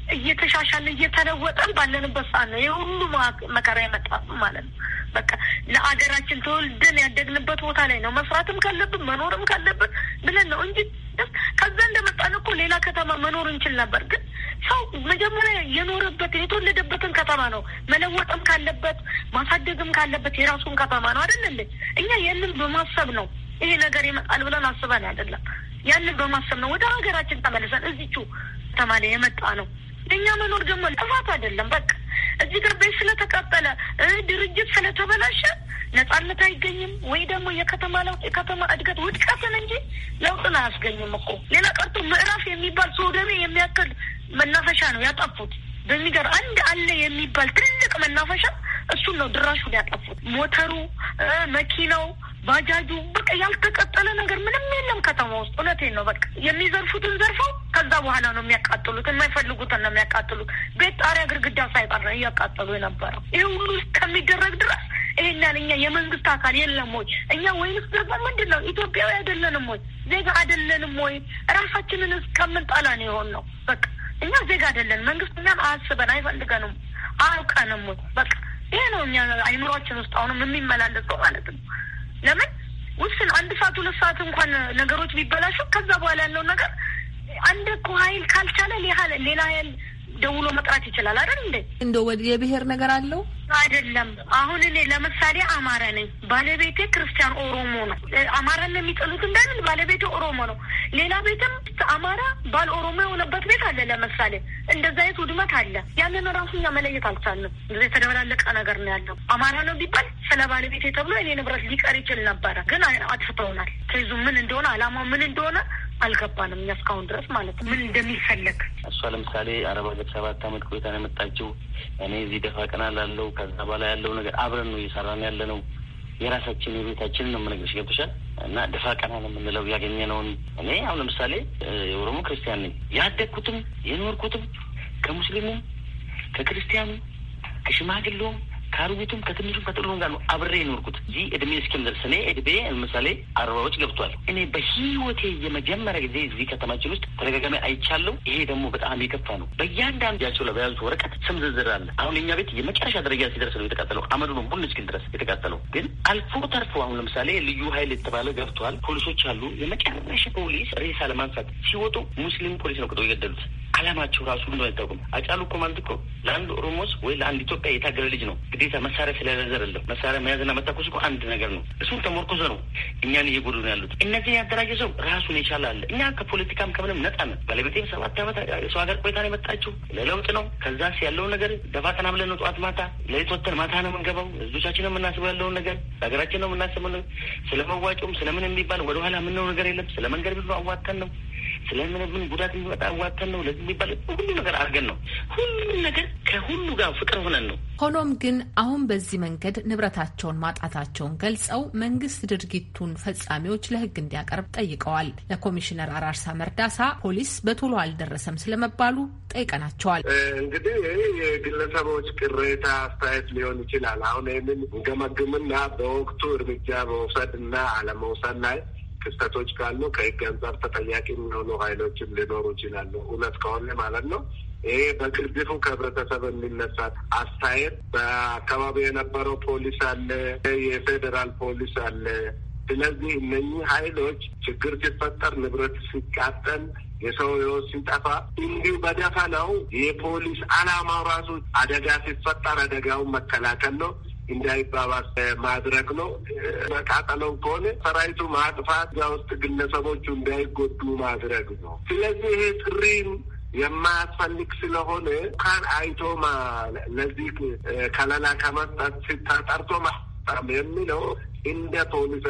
S6: እየተሻሻለ እየተለወጠን ባለንበት ሰዓት ነው ይህ ሁሉ መከራ የመጣ ማለት ነው። በቃ ለአገራችን ተወልደን ያደግንበት ቦታ ላይ ነው መስራትም ካለብን መኖርም ካለብን ብለን ነው እንጂ ከዛ እንደመጣን እኮ ሌላ ከተማ መኖር እንችል ነበር። ግን ሰው መጀመሪያ የኖረበትን የተወለደበትን ከተማ ነው መለወጥም ካለበት ማሳደግም ካለበት የራሱን ከተማ ነው አይደል እንዴ? እኛ ያንን በማሰብ ነው ይሄ ነገር ይመጣል ብለን አስበን አይደለም። ያንን በማሰብ ነው ወደ ሀገራችን ተመልሰን እዚቹ ከተማ ላይ የመጣ ነው። የእኛ መኖር ደግሞ ጥፋት አይደለም። በቃ እዚህ ግር ቤት ስለተቃጠለ ድርጅት ስለተበላሸ ነጻነት አይገኝም ወይ ደግሞ የከተማ ለውጥ የከተማ እድገት ውድቀትን እንጂ ለውጥን አያስገኝም እኮ። ሌላ ቀርቶ ምዕራፍ የሚባል ሶደሜ የሚያክል መናፈሻ ነው ያጠፉት። በሚገር አንድ አለ የሚባል ትልቅ መናፈሻ እሱን ነው ድራሹን ያጠፉት። ሞተሩ፣ መኪናው፣ ባጃጁ በቃ ያልተቀጠለ ነገር ምንም የለም ከተማ ውስጥ። እውነቴን ነው። በቃ የሚዘርፉትን ዘርፈው ከዛ በኋላ ነው የሚያቃጥሉት። የማይፈልጉትን ነው የሚያቃጥሉት። ቤት ጣሪያ፣ ግድግዳ ሳይቀር ነው እያቃጠሉ የነበረው። ይህ ሁሉ እስከሚደረግ ድረስ ይሄኛን እኛ የመንግስት አካል የለም ወይ? እኛ ወይንስ ደግሞ ምንድን ነው ኢትዮጵያዊ አይደለንም ወይ? ዜጋ አይደለንም ወይ? ራሳችንን እስከምንጠላ ነው የሆን ነው። በቃ እኛ ዜጋ አይደለን። መንግስት እኛን አያስበን አይፈልገንም፣ አያውቀንም ወይ? በቃ ይሄ ነው እኛ አይምሯችን ውስጥ አሁንም የሚመላለሰው ማለት ነው። ለምን ውስን አንድ ሰዓት ሁለት ሰዓት እንኳን ነገሮች ቢበላሹ ከዛ በኋላ ያለው ነገር አንድ እኮ ሀይል ካልቻለ ሌላ ሀይል ደውሎ መጥራት ይችላል አይደል እንዴ?
S18: እንደ የብሔር ነገር አለው
S6: አይደለም። አሁን እኔ ለምሳሌ አማራ ነኝ፣ ባለቤቴ ክርስቲያን ኦሮሞ ነው። አማራን የሚጠሉት እንዳለን ባለቤቴ ኦሮሞ ነው። ሌላ ቤትም አማራ ባል ኦሮሞ የሆነበት ቤት አለ። ለምሳሌ እንደዛ አይነት ውድመት አለ። ያንን ራሱ እኛ መለየት አልቻልንም። የተደበላለቀ ነገር ነው ያለው። አማራ ነው ቢባል ስለ ባለቤቴ ተብሎ እኔ ንብረት ሊቀር ይችል ነበረ፣ ግን አጥፍተውናል። ከይዙ ምን እንደሆነ አላማው ምን እንደሆነ አልገባንም እኛ እስካሁን ድረስ ማለት ነው ምን እንደሚፈለግ።
S19: እሷ ለምሳሌ አረብ ሀገር ሰባት አመት ቆይታ ነው የመጣችው። እኔ እዚህ ደፋ ቀና ላለው ከዛ በላይ ያለው ነገር አብረን ነው እየሰራን ያለ ነው። የራሳችን የቤታችን ነው የምነግርሽ ገብቶሻል። እና ደፋ ቀና ነው የምንለው ያገኘነውን። እኔ አሁን ለምሳሌ የኦሮሞ ክርስቲያን ነኝ። ያደግኩትም የኖርኩትም ከሙስሊሙም ከክርስቲያኑ ከሽማግሌውም ከአሮጊቱም ከትንሹም ከጥሉም ጋር ነው አብሬ የኖርኩት እንጂ እድሜ እስኪምደርስ እኔ እድሜ ለምሳሌ አርባዎች ገብቷል። እኔ በህይወቴ የመጀመሪያ ጊዜ እዚህ ከተማችን ውስጥ ተደጋጋሚ አይቻለሁ። ይሄ ደግሞ በጣም የከፋ ነው። በእያንዳንዳቸው ላይ በያዙት ወረቀት ስም ዝርዝር አለ። አሁን የኛ ቤት የመጨረሻ ደረጃ ሲደርስ ነው የተቃጠለው። አመዱ ነው ቡን እስኪል ድረስ የተቃጠለው። ግን አልፎ ተርፎ አሁን ለምሳሌ ልዩ ኃይል የተባለ ገብቷል። ፖሊሶች አሉ። የመጨረሻ ፖሊስ ሬሳ ለማንሳት ሲወጡ ሙስሊም ፖሊስ ነው ቅጠው የገደሉት። አላማቸው ራሱ እንደሆነ አይታወቅም። አጫሉ እኮ ማለት እኮ ለአንድ ኦሮሞስ ወይ ለአንድ ኢትዮጵያ የታገለ ልጅ ነው። ግዴታ መሳሪያ ስለያዘ አይደለም። መሳሪያ መያዝና መታኮስ እኮ አንድ ነገር ነው። እሱን ተሞርኮዘ ነው እኛን እየጎዱ ነው ያሉት። እነዚህ ያደራጀ ሰው ራሱን የቻለ አለ። እኛ ከፖለቲካም ከምንም ነጻ ነን። ባለቤቴም ሰባት ዓመት ሰው ሀገር ቆይታ ነው የመጣችው። ለለውጥ ነው። ከዛስ ያለውን ነገር ደፋ ቀና ብለን ነው ጠዋት ማታ ለሊት ወተን ማታ ነው የምንገባው። ህዝቦቻችን ነው የምናስበው ያለውን ነገር ለሀገራችን ነው የምናስበው። ስለ መዋጮም ስለምን የሚባል ወደኋላ የምንለው ነገር የለም። ስለ መንገድ ብዙ አዋተን ነው ስለምን ምን ጉዳት የሚመጣ አዋተን ነው ለዚህ የሚባል ሁሉ ነገር አድርገን ነው ሁሉም ነገር ከሁሉ ጋር ፍቅር ሆነን ነው።
S18: ሆኖም ግን አሁን በዚህ መንገድ ንብረታቸውን ማጣታቸውን ገልጸው መንግስት ድርጊቱን ፈጻሚዎች ለህግ እንዲያቀርብ ጠይቀዋል። ለኮሚሽነር አራርሳ መርዳሳ ፖሊስ በቶሎ አልደረሰም ስለመባሉ ጠይቀናቸዋል።
S7: እንግዲህ ይህ የግለሰቦች ቅሬታ አስተያየት ሊሆን ይችላል። አሁን ይህንን ገመግምና በወቅቱ እርምጃ መውሰድ እና አለመውሰድ ላይ ክስተቶች ካሉ ከህግ አንጻር ተጠያቂ የሚሆኑ ኃይሎችም ሊኖሩ ይችላሉ። እውነት ከሆነ ማለት ነው። ይሄ በግርድፉ ከህብረተሰብ የሚነሳ አስተያየት በአካባቢ የነበረው ፖሊስ አለ፣ የፌዴራል ፖሊስ አለ፣ ስለዚህ እነኚህ ኃይሎች ችግር ሲፈጠር፣ ንብረት ሲቃጠል፣ የሰው ሕይወት ሲጠፋ እንዲሁ በደፈናው የፖሊስ ዓላማው ራሱ አደጋ ሲፈጠር አደጋውን መከላከል ነው እንዳይባባስ ማድረግ ነው። መቃጠለው ከሆነ ሰራዊቱ ማጥፋት፣ እዛ ውስጥ ግለሰቦቹ እንዳይጎዱ ማድረግ ነው። ስለዚህ ይሄ ጥሪም የማያስፈልግ ስለሆነ ካን አይቶ ለዚህ ከለላ ከመስጠት ሲታጠርቶ ማስጣም የሚለው እንደ ፖሊስ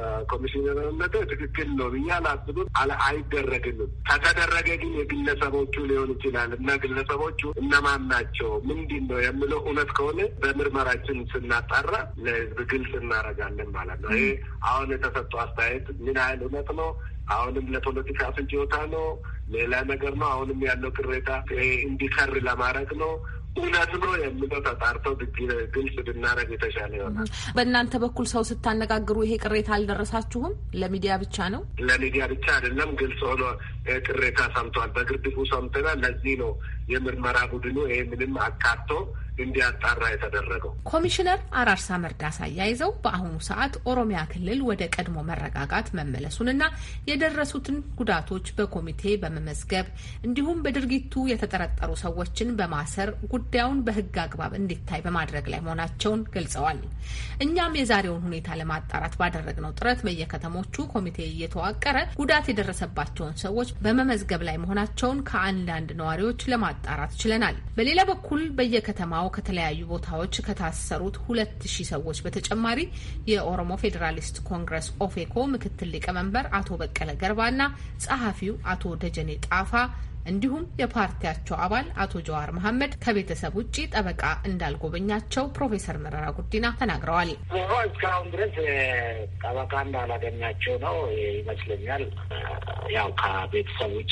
S7: ኮሚሽነርነት ትክክል ነው ብዬ አላስብም። አይደረግንም። ከተደረገ ግን የግለሰቦቹ ሊሆን ይችላል እና ግለሰቦቹ እነማን ናቸው ምንድን ነው የምለው እውነት ከሆነ በምርመራችን ስናጣራ ለህዝብ ግልጽ እናደርጋለን ማለት ነው። ይሄ አሁን የተሰጠው አስተያየት ምን ያህል እውነት ነው? አሁንም ለፖለቲካ ፍጆታ ነው? ሌላ ነገር ነው? አሁንም ያለው ቅሬታ እንዲከር ለማድረግ ነው እውነት ነው የምለው ተጣርተው ግልጽ ብናደርግ የተሻለ ይሆናል።
S18: በእናንተ በኩል ሰው ስታነጋግሩ ይሄ ቅሬታ አልደረሳችሁም? ለሚዲያ ብቻ ነው?
S7: ለሚዲያ ብቻ አይደለም፣ ግልጽ ሆኖ ቅሬታ ሰምተዋል። በግርድፉ ሰምተናል። ለዚህ ነው የምርመራ ቡድኑ ይሄ ምንም አካቶ እንዲያጣራ የተደረገው።
S18: ኮሚሽነር አራርሳ መርዳሳ አያይዘው በአሁኑ ሰዓት ኦሮሚያ ክልል ወደ ቀድሞ መረጋጋት መመለሱንና የደረሱትን ጉዳቶች በኮሚቴ በመመዝገብ እንዲሁም በድርጊቱ የተጠረጠሩ ሰዎችን በማሰር ጉዳዩን በሕግ አግባብ እንዲታይ በማድረግ ላይ መሆናቸውን ገልጸዋል። እኛም የዛሬውን ሁኔታ ለማጣራት ባደረግነው ጥረት በየከተሞቹ ኮሚቴ እየተዋቀረ ጉዳት የደረሰባቸውን ሰዎች በመመዝገብ ላይ መሆናቸውን ከአንዳንድ ነዋሪዎች ለማጣራት ችለናል። በሌላ በኩል በየከተማው ከተለያዩ ቦታዎች ከታሰሩት ሁለት ሺህ ሰዎች በተጨማሪ የኦሮሞ ፌዴራሊስት ኮንግረስ ኦፌኮ ምክትል ሊቀመንበር አቶ በቀለ ገርባና ጸሐፊው አቶ ደጀኔ ጣፋ እንዲሁም የፓርቲያቸው አባል አቶ ጀዋር መሐመድ ከቤተሰብ ውጭ ጠበቃ እንዳልጎበኛቸው ፕሮፌሰር መረራ ጉዲና ተናግረዋል።
S11: እስካሁን ድረስ ጠበቃ እንዳላገኛቸው ነው ይመስለኛል። ያው ከቤተሰብ ውጭ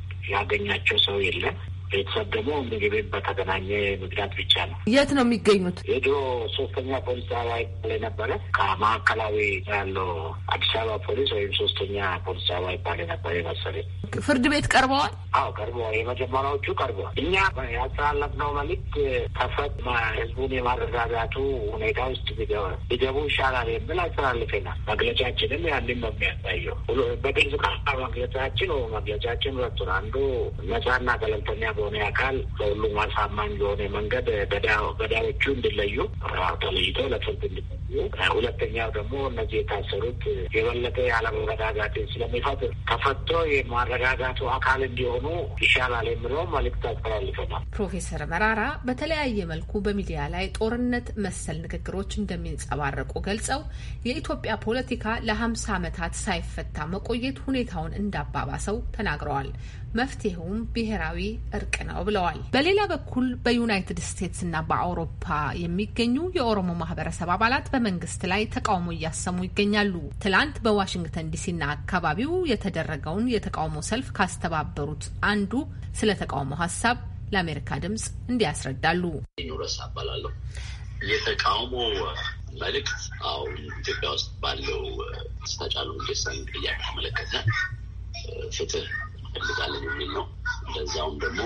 S11: ያገኛቸው ሰው የለም። ቤተሰብ ደግሞ ምግብ በተገናኘ ምክንያት ብቻ ነው።
S18: የት ነው የሚገኙት?
S11: የድሮ ሶስተኛ ፖሊስ ጣቢያ ይባል ነበረ። ከማዕከላዊ ያለው አዲስ አበባ ፖሊስ ወይም ሶስተኛ ፖሊስ ጣቢያ ይባል ነበር መሰለኝ።
S18: ፍርድ ቤት ቀርበዋል?
S11: አዎ ቀርበዋል። የመጀመሪያዎቹ ቀርበዋል። እኛ ያስተላለፍነው መልዕክት ተፈት ህዝቡን የማረጋጋቱ ሁኔታ ውስጥ ቢገቡ ይሻላል የሚል አስተላልፈናል። መግለጫችንም ያንን ነው የሚያሳየው። በግልጽ መግለጫችን መግለጫችን ሁለቱን አንዱ ነጻና ገለልተኛ በሆነ አካል ለሁሉም አሳማኝ በሆነ መንገድ ገዳዮቹ እንዲለዩ ተለይቶ ለፍርድ እንዲጠዩ፣ ሁለተኛው ደግሞ እነዚህ የታሰሩት የበለጠ ያለመረጋጋትን ስለሚፈጥር ተፈቶ የማረጋጋቱ አካል እንዲሆኑ ይሻላል የሚለው መልዕክት አስተላልፈናል።
S18: ፕሮፌሰር መራራ በተለያየ መልኩ በሚዲያ ላይ ጦርነት መሰል ንግግሮች እንደሚንጸባረቁ ገልጸው የኢትዮጵያ ፖለቲካ ለሀምሳ ዓመታት ሳይፈታ መቆየት ሁኔታውን እንዳባባሰው ተናግረዋል። መፍትሄውም ብሔራዊ እርቅ ነው ብለዋል። በሌላ በኩል በዩናይትድ ስቴትስ እና በአውሮፓ የሚገኙ የኦሮሞ ማህበረሰብ አባላት በመንግስት ላይ ተቃውሞ እያሰሙ ይገኛሉ። ትላንት በዋሽንግተን ዲሲና አካባቢው የተደረገውን የተቃውሞ ሰልፍ ካስተባበሩት አንዱ ስለ ተቃውሞ ሀሳብ ለአሜሪካ ድምጽ እንዲያስረዳሉ።
S20: ኑረስ አባላለሁ። የተቃውሞ መልእክት አሁን ኢትዮጵያ ውስጥ ባለው ስታጫሉ ሁንዴሳን ጥያቄ ተመለከተ ፍትህ እንፈልጋለን የሚል ነው። እንደዛውም ደግሞ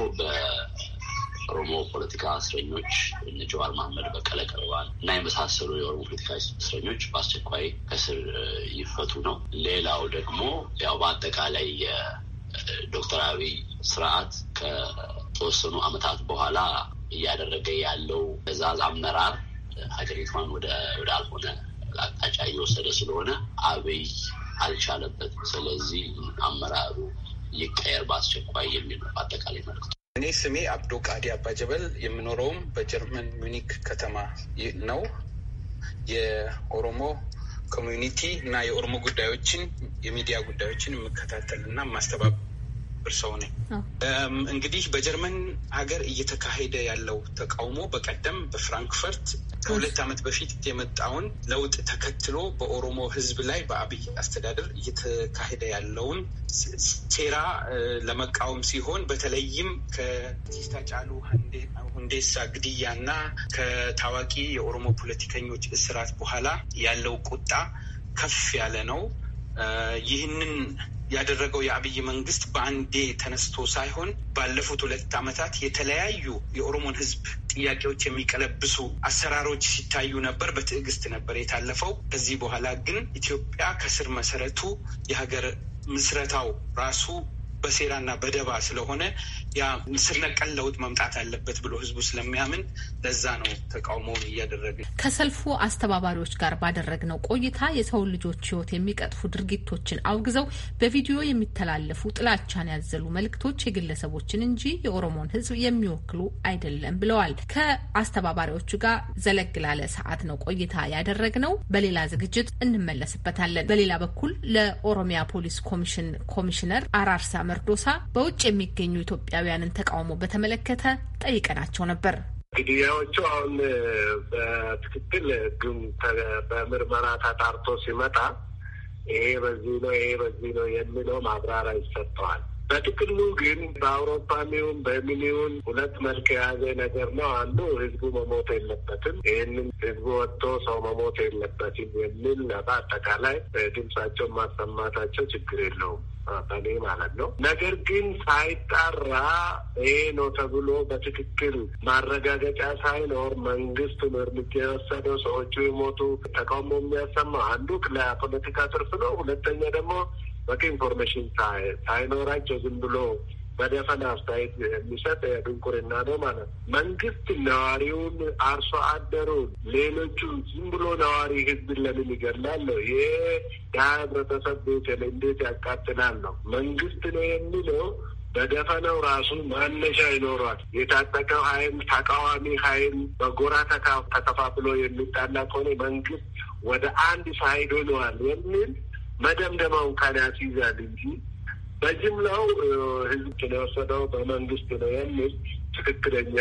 S20: በኦሮሞ ፖለቲካ እስረኞች እነ ጀዋር መሐመድ፣ በቀለ ቀርባል እና የመሳሰሉ የኦሮሞ ፖለቲካ እስረኞች በአስቸኳይ ከስር ይፈቱ ነው። ሌላው ደግሞ ያው በአጠቃላይ የዶክተር አብይ ስርዓት ከተወሰኑ ዓመታት በኋላ እያደረገ ያለው ትዕዛዝ አመራር ሀገሪቷን ወደ አልሆነ አቅጣጫ እየወሰደ ስለሆነ አብይ አልቻለበትም። ስለዚህ አመራሩ ይቀየር በአስቸኳይ የሚል ነው አጠቃላይ መልዕክቱ።
S21: እኔ ስሜ አብዶ ቃዲ አባጀበል የምኖረውም በጀርመን ሚኒክ ከተማ ነው። የኦሮሞ ኮሚዩኒቲ እና የኦሮሞ ጉዳዮችን የሚዲያ ጉዳዮችን የምከታተል እና የማስተባበር ሰው ነኝ። እንግዲህ በጀርመን ሀገር እየተካሄደ ያለው ተቃውሞ በቀደም በፍራንክፈርት ከሁለት ዓመት በፊት የመጣውን ለውጥ ተከትሎ በኦሮሞ ሕዝብ ላይ በአብይ አስተዳደር እየተካሄደ ያለውን ሴራ ለመቃወም ሲሆን በተለይም ከአርቲስት ሃጫሉ ሁንዴሳ ግድያና ከታዋቂ የኦሮሞ ፖለቲከኞች እስራት በኋላ ያለው ቁጣ ከፍ ያለ ነው። ይህንን ያደረገው የአብይ መንግስት በአንዴ ተነስቶ ሳይሆን ባለፉት ሁለት ዓመታት የተለያዩ የኦሮሞን ህዝብ ጥያቄዎች የሚቀለብሱ አሰራሮች ሲታዩ ነበር። በትዕግስት ነበር የታለፈው። ከዚህ በኋላ ግን ኢትዮጵያ ከስር መሰረቱ የሀገር ምስረታው ራሱ በሴራና በደባ ስለሆነ ያ ስር ነቀል ለውጥ መምጣት አለበት ብሎ ህዝቡ ስለሚያምን ለዛ ነው ተቃውሞውን እያደረግን።
S18: ከሰልፉ አስተባባሪዎች ጋር ባደረግነው ቆይታ የሰውን ልጆች ህይወት የሚቀጥፉ ድርጊቶችን አውግዘው በቪዲዮ የሚተላለፉ ጥላቻን ያዘሉ መልእክቶች የግለሰቦችን እንጂ የኦሮሞን ህዝብ የሚወክሉ አይደለም ብለዋል። ከአስተባባሪዎቹ ጋር ዘለግ ላለ ሰዓት ነው ቆይታ ያደረግነው። በሌላ ዝግጅት እንመለስበታለን። በሌላ በኩል ለኦሮሚያ ፖሊስ ኮሚሽን ኮሚሽነር አራርሳ መርዶሳ በውጭ የሚገኙ ኢትዮጵያውያንን ተቃውሞ በተመለከተ ጠይቀናቸው ነበር።
S7: ግድያዎቹ አሁን በትክክል ግን በምርመራ ተጣርቶ ሲመጣ ይሄ በዚህ ነው ይሄ በዚህ ነው የሚለው ማብራሪያ ይሰጠዋል። በጥቅሉ ግን በአውሮፓም ይሁን በምን ይሁን ሁለት መልክ የያዘ ነገር ነው። አንዱ ህዝቡ መሞት የለበትም፣ ይህንን ህዝቡ ወጥቶ ሰው መሞት የለበትም የሚል በአጠቃላይ ድምጻቸውን ማሰማታቸው ችግር የለውም በኔ ማለት ነው። ነገር ግን ሳይጣራ ይሄ ነው ተብሎ በትክክል ማረጋገጫ ሳይኖር መንግስት እርምጃ የወሰደው ሰዎቹ የሞቱ ተቃውሞ የሚያሰማው አንዱ ለፖለቲካ ትርፍ ነው። ሁለተኛ ደግሞ በቂ ኢንፎርሜሽን ሳይኖራቸው ዝም ብሎ በደፈና አስተያየት የሚሰጥ ድንቁርና ነው ማለት ነው። መንግስት ነዋሪውን፣ አርሶ አደሩን፣ ሌሎቹን ዝም ብሎ ነዋሪ ህዝብን ለምን ይገላል ነው? ይሄ ያ ህብረተሰብ ቤት እንዴት ያቃጥላል ነው? መንግስት ነው የሚለው በደፈነው ራሱ ማነሻ ይኖሯል። የታጠቀው ኃይል ተቃዋሚ ኃይል በጎራ ተከፋፍሎ የሚጣላ ከሆነ መንግስት ወደ አንድ ሳይድ ሆነዋል የሚል መደምደማውን ካን ያስይዛል እንጂ በጅምላው ህዝብ የወሰደው በመንግስት ነው የሚል ትክክለኛ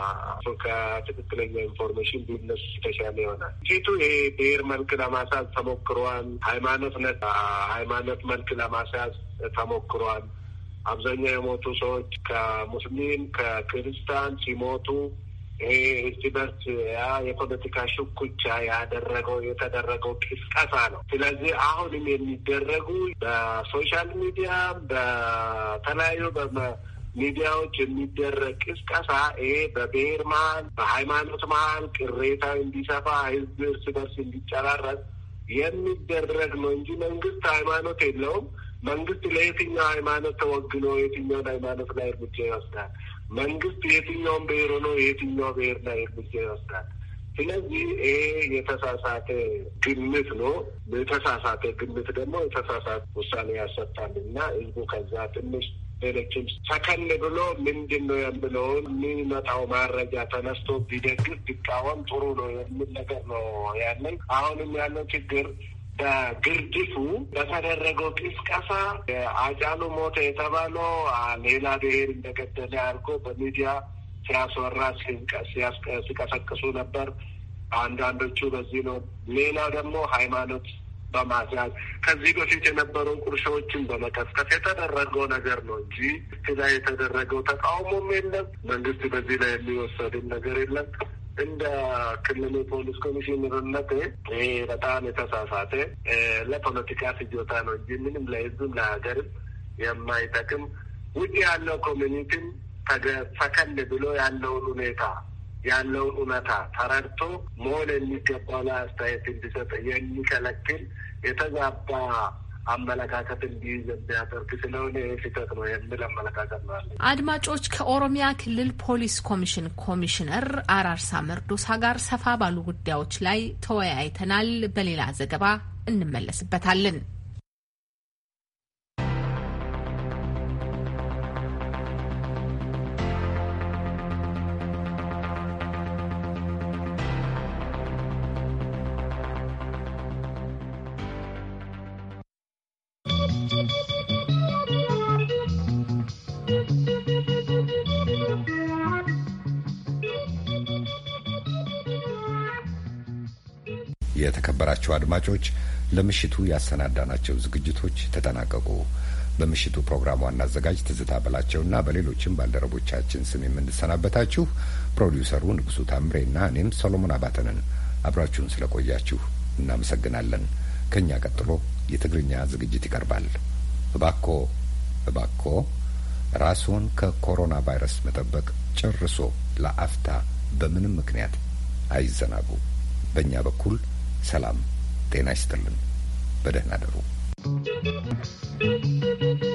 S7: ከትክክለኛ ኢንፎርሜሽን ቢነሱ የተሻለ ይሆናል። ፊቱ ይሄ ብሔር መልክ ለማስያዝ ተሞክሯል። ሃይማኖት ነ ሃይማኖት መልክ ለማስያዝ ተሞክሯል። አብዛኛው የሞቱ ሰዎች ከሙስሊም ከክርስቲያን ሲሞቱ ይሄ እርስ በርስ ያ የፖለቲካ ሽኩቻ ያደረገው የተደረገው ቅስቀሳ ነው። ስለዚህ አሁንም የሚደረጉ በሶሻል ሚዲያ በተለያዩ ሚዲያዎች የሚደረግ ቅስቀሳ ይሄ በብሔር መሀል በሃይማኖት መሀል ቅሬታ እንዲሰፋ ህዝብ እርስ በርስ እንዲጨራረስ የሚደረግ ነው እንጂ መንግስት ሃይማኖት የለውም። መንግስት ለየትኛው ሃይማኖት ተወግኖ የትኛውን ሃይማኖት ላይ እርምጃ ይወስዳል? መንግስት የትኛውን ብሔር ሆኖ የትኛው ብሔር ላይ እርምጃ ይወስዳል? ስለዚህ ይሄ የተሳሳተ ግምት ነው። የተሳሳተ ግምት ደግሞ የተሳሳተ ውሳኔ ያሰጣል እና ህዝቡ ከዛ ትንሽ ሌሎችም ሰከን ብሎ ምንድን ነው የምለውን የሚመጣው ማረጃ ተነስቶ ቢደግፍ ቢቃወም ጥሩ ነው የሚል ነገር ነው ያለን። አሁንም ያለው ችግር በግርድፉ በተደረገው ቅስቀሳ አጫሉ ሞተ የተባለው ሌላ ብሔር እንደገደለ አድርጎ በሚዲያ ሲያስወራ ሲቀሰቅሱ ነበር። አንዳንዶቹ በዚህ ነው። ሌላው ደግሞ ሃይማኖት በማስያዝ ከዚህ በፊት የነበሩ ቁርሾዎችን በመቀስቀስ የተደረገው ነገር ነው እንጂ ስ ላይ የተደረገው ተቃውሞም የለም። መንግስት በዚህ ላይ የሚወሰድም ነገር የለም። እንደ ክልል ፖሊስ ኮሚሽነርነት ይሄ በጣም የተሳሳተ ለፖለቲካ ፍጆታ ነው እንጂ ምንም ለህዝብም ለሀገርም የማይጠቅም ውጭ ያለው ኮሚኒቲም ሰከን ብሎ ያለውን ሁኔታ ያለውን እውነታ ተረድቶ መሆን የሚገባው ላይ አስተያየት እንዲሰጥ የሚከለክል የተዛባ አመለካከት እንዲይዝ የሚያደርግ ስለሆነ ስህተት ነው የሚል አመለካከት ነው አለ።
S18: አድማጮች ከኦሮሚያ ክልል ፖሊስ ኮሚሽን ኮሚሽነር አራርሳ መርዶሳ ጋር ሰፋ ባሉ ጉዳዮች ላይ ተወያይተናል። በሌላ ዘገባ እንመለስበታለን።
S1: የተከበራቸው አድማጮች ለምሽቱ ያሰናዳናቸው ዝግጅቶች ተጠናቀቁ። በምሽቱ ፕሮግራም ዋና አዘጋጅ ትዝታ በላቸውና በሌሎችም ባልደረቦቻችን ስም የምንሰናበታችሁ ፕሮዲውሰሩ ንጉሱ ታምሬና እኔም ሰሎሞን አባተንን አብራችሁን ስለቆያችሁ እናመሰግናለን። ከእኛ ቀጥሎ የትግርኛ ዝግጅት ይቀርባል። እባኮ እባኮ ራስዎን ከኮሮና ቫይረስ መጠበቅ ጨርሶ ለአፍታ በምንም ምክንያት አይዘናጉ። በእኛ በኩል ሰላም ጤና ይስጥልን። በደህና አደሩ።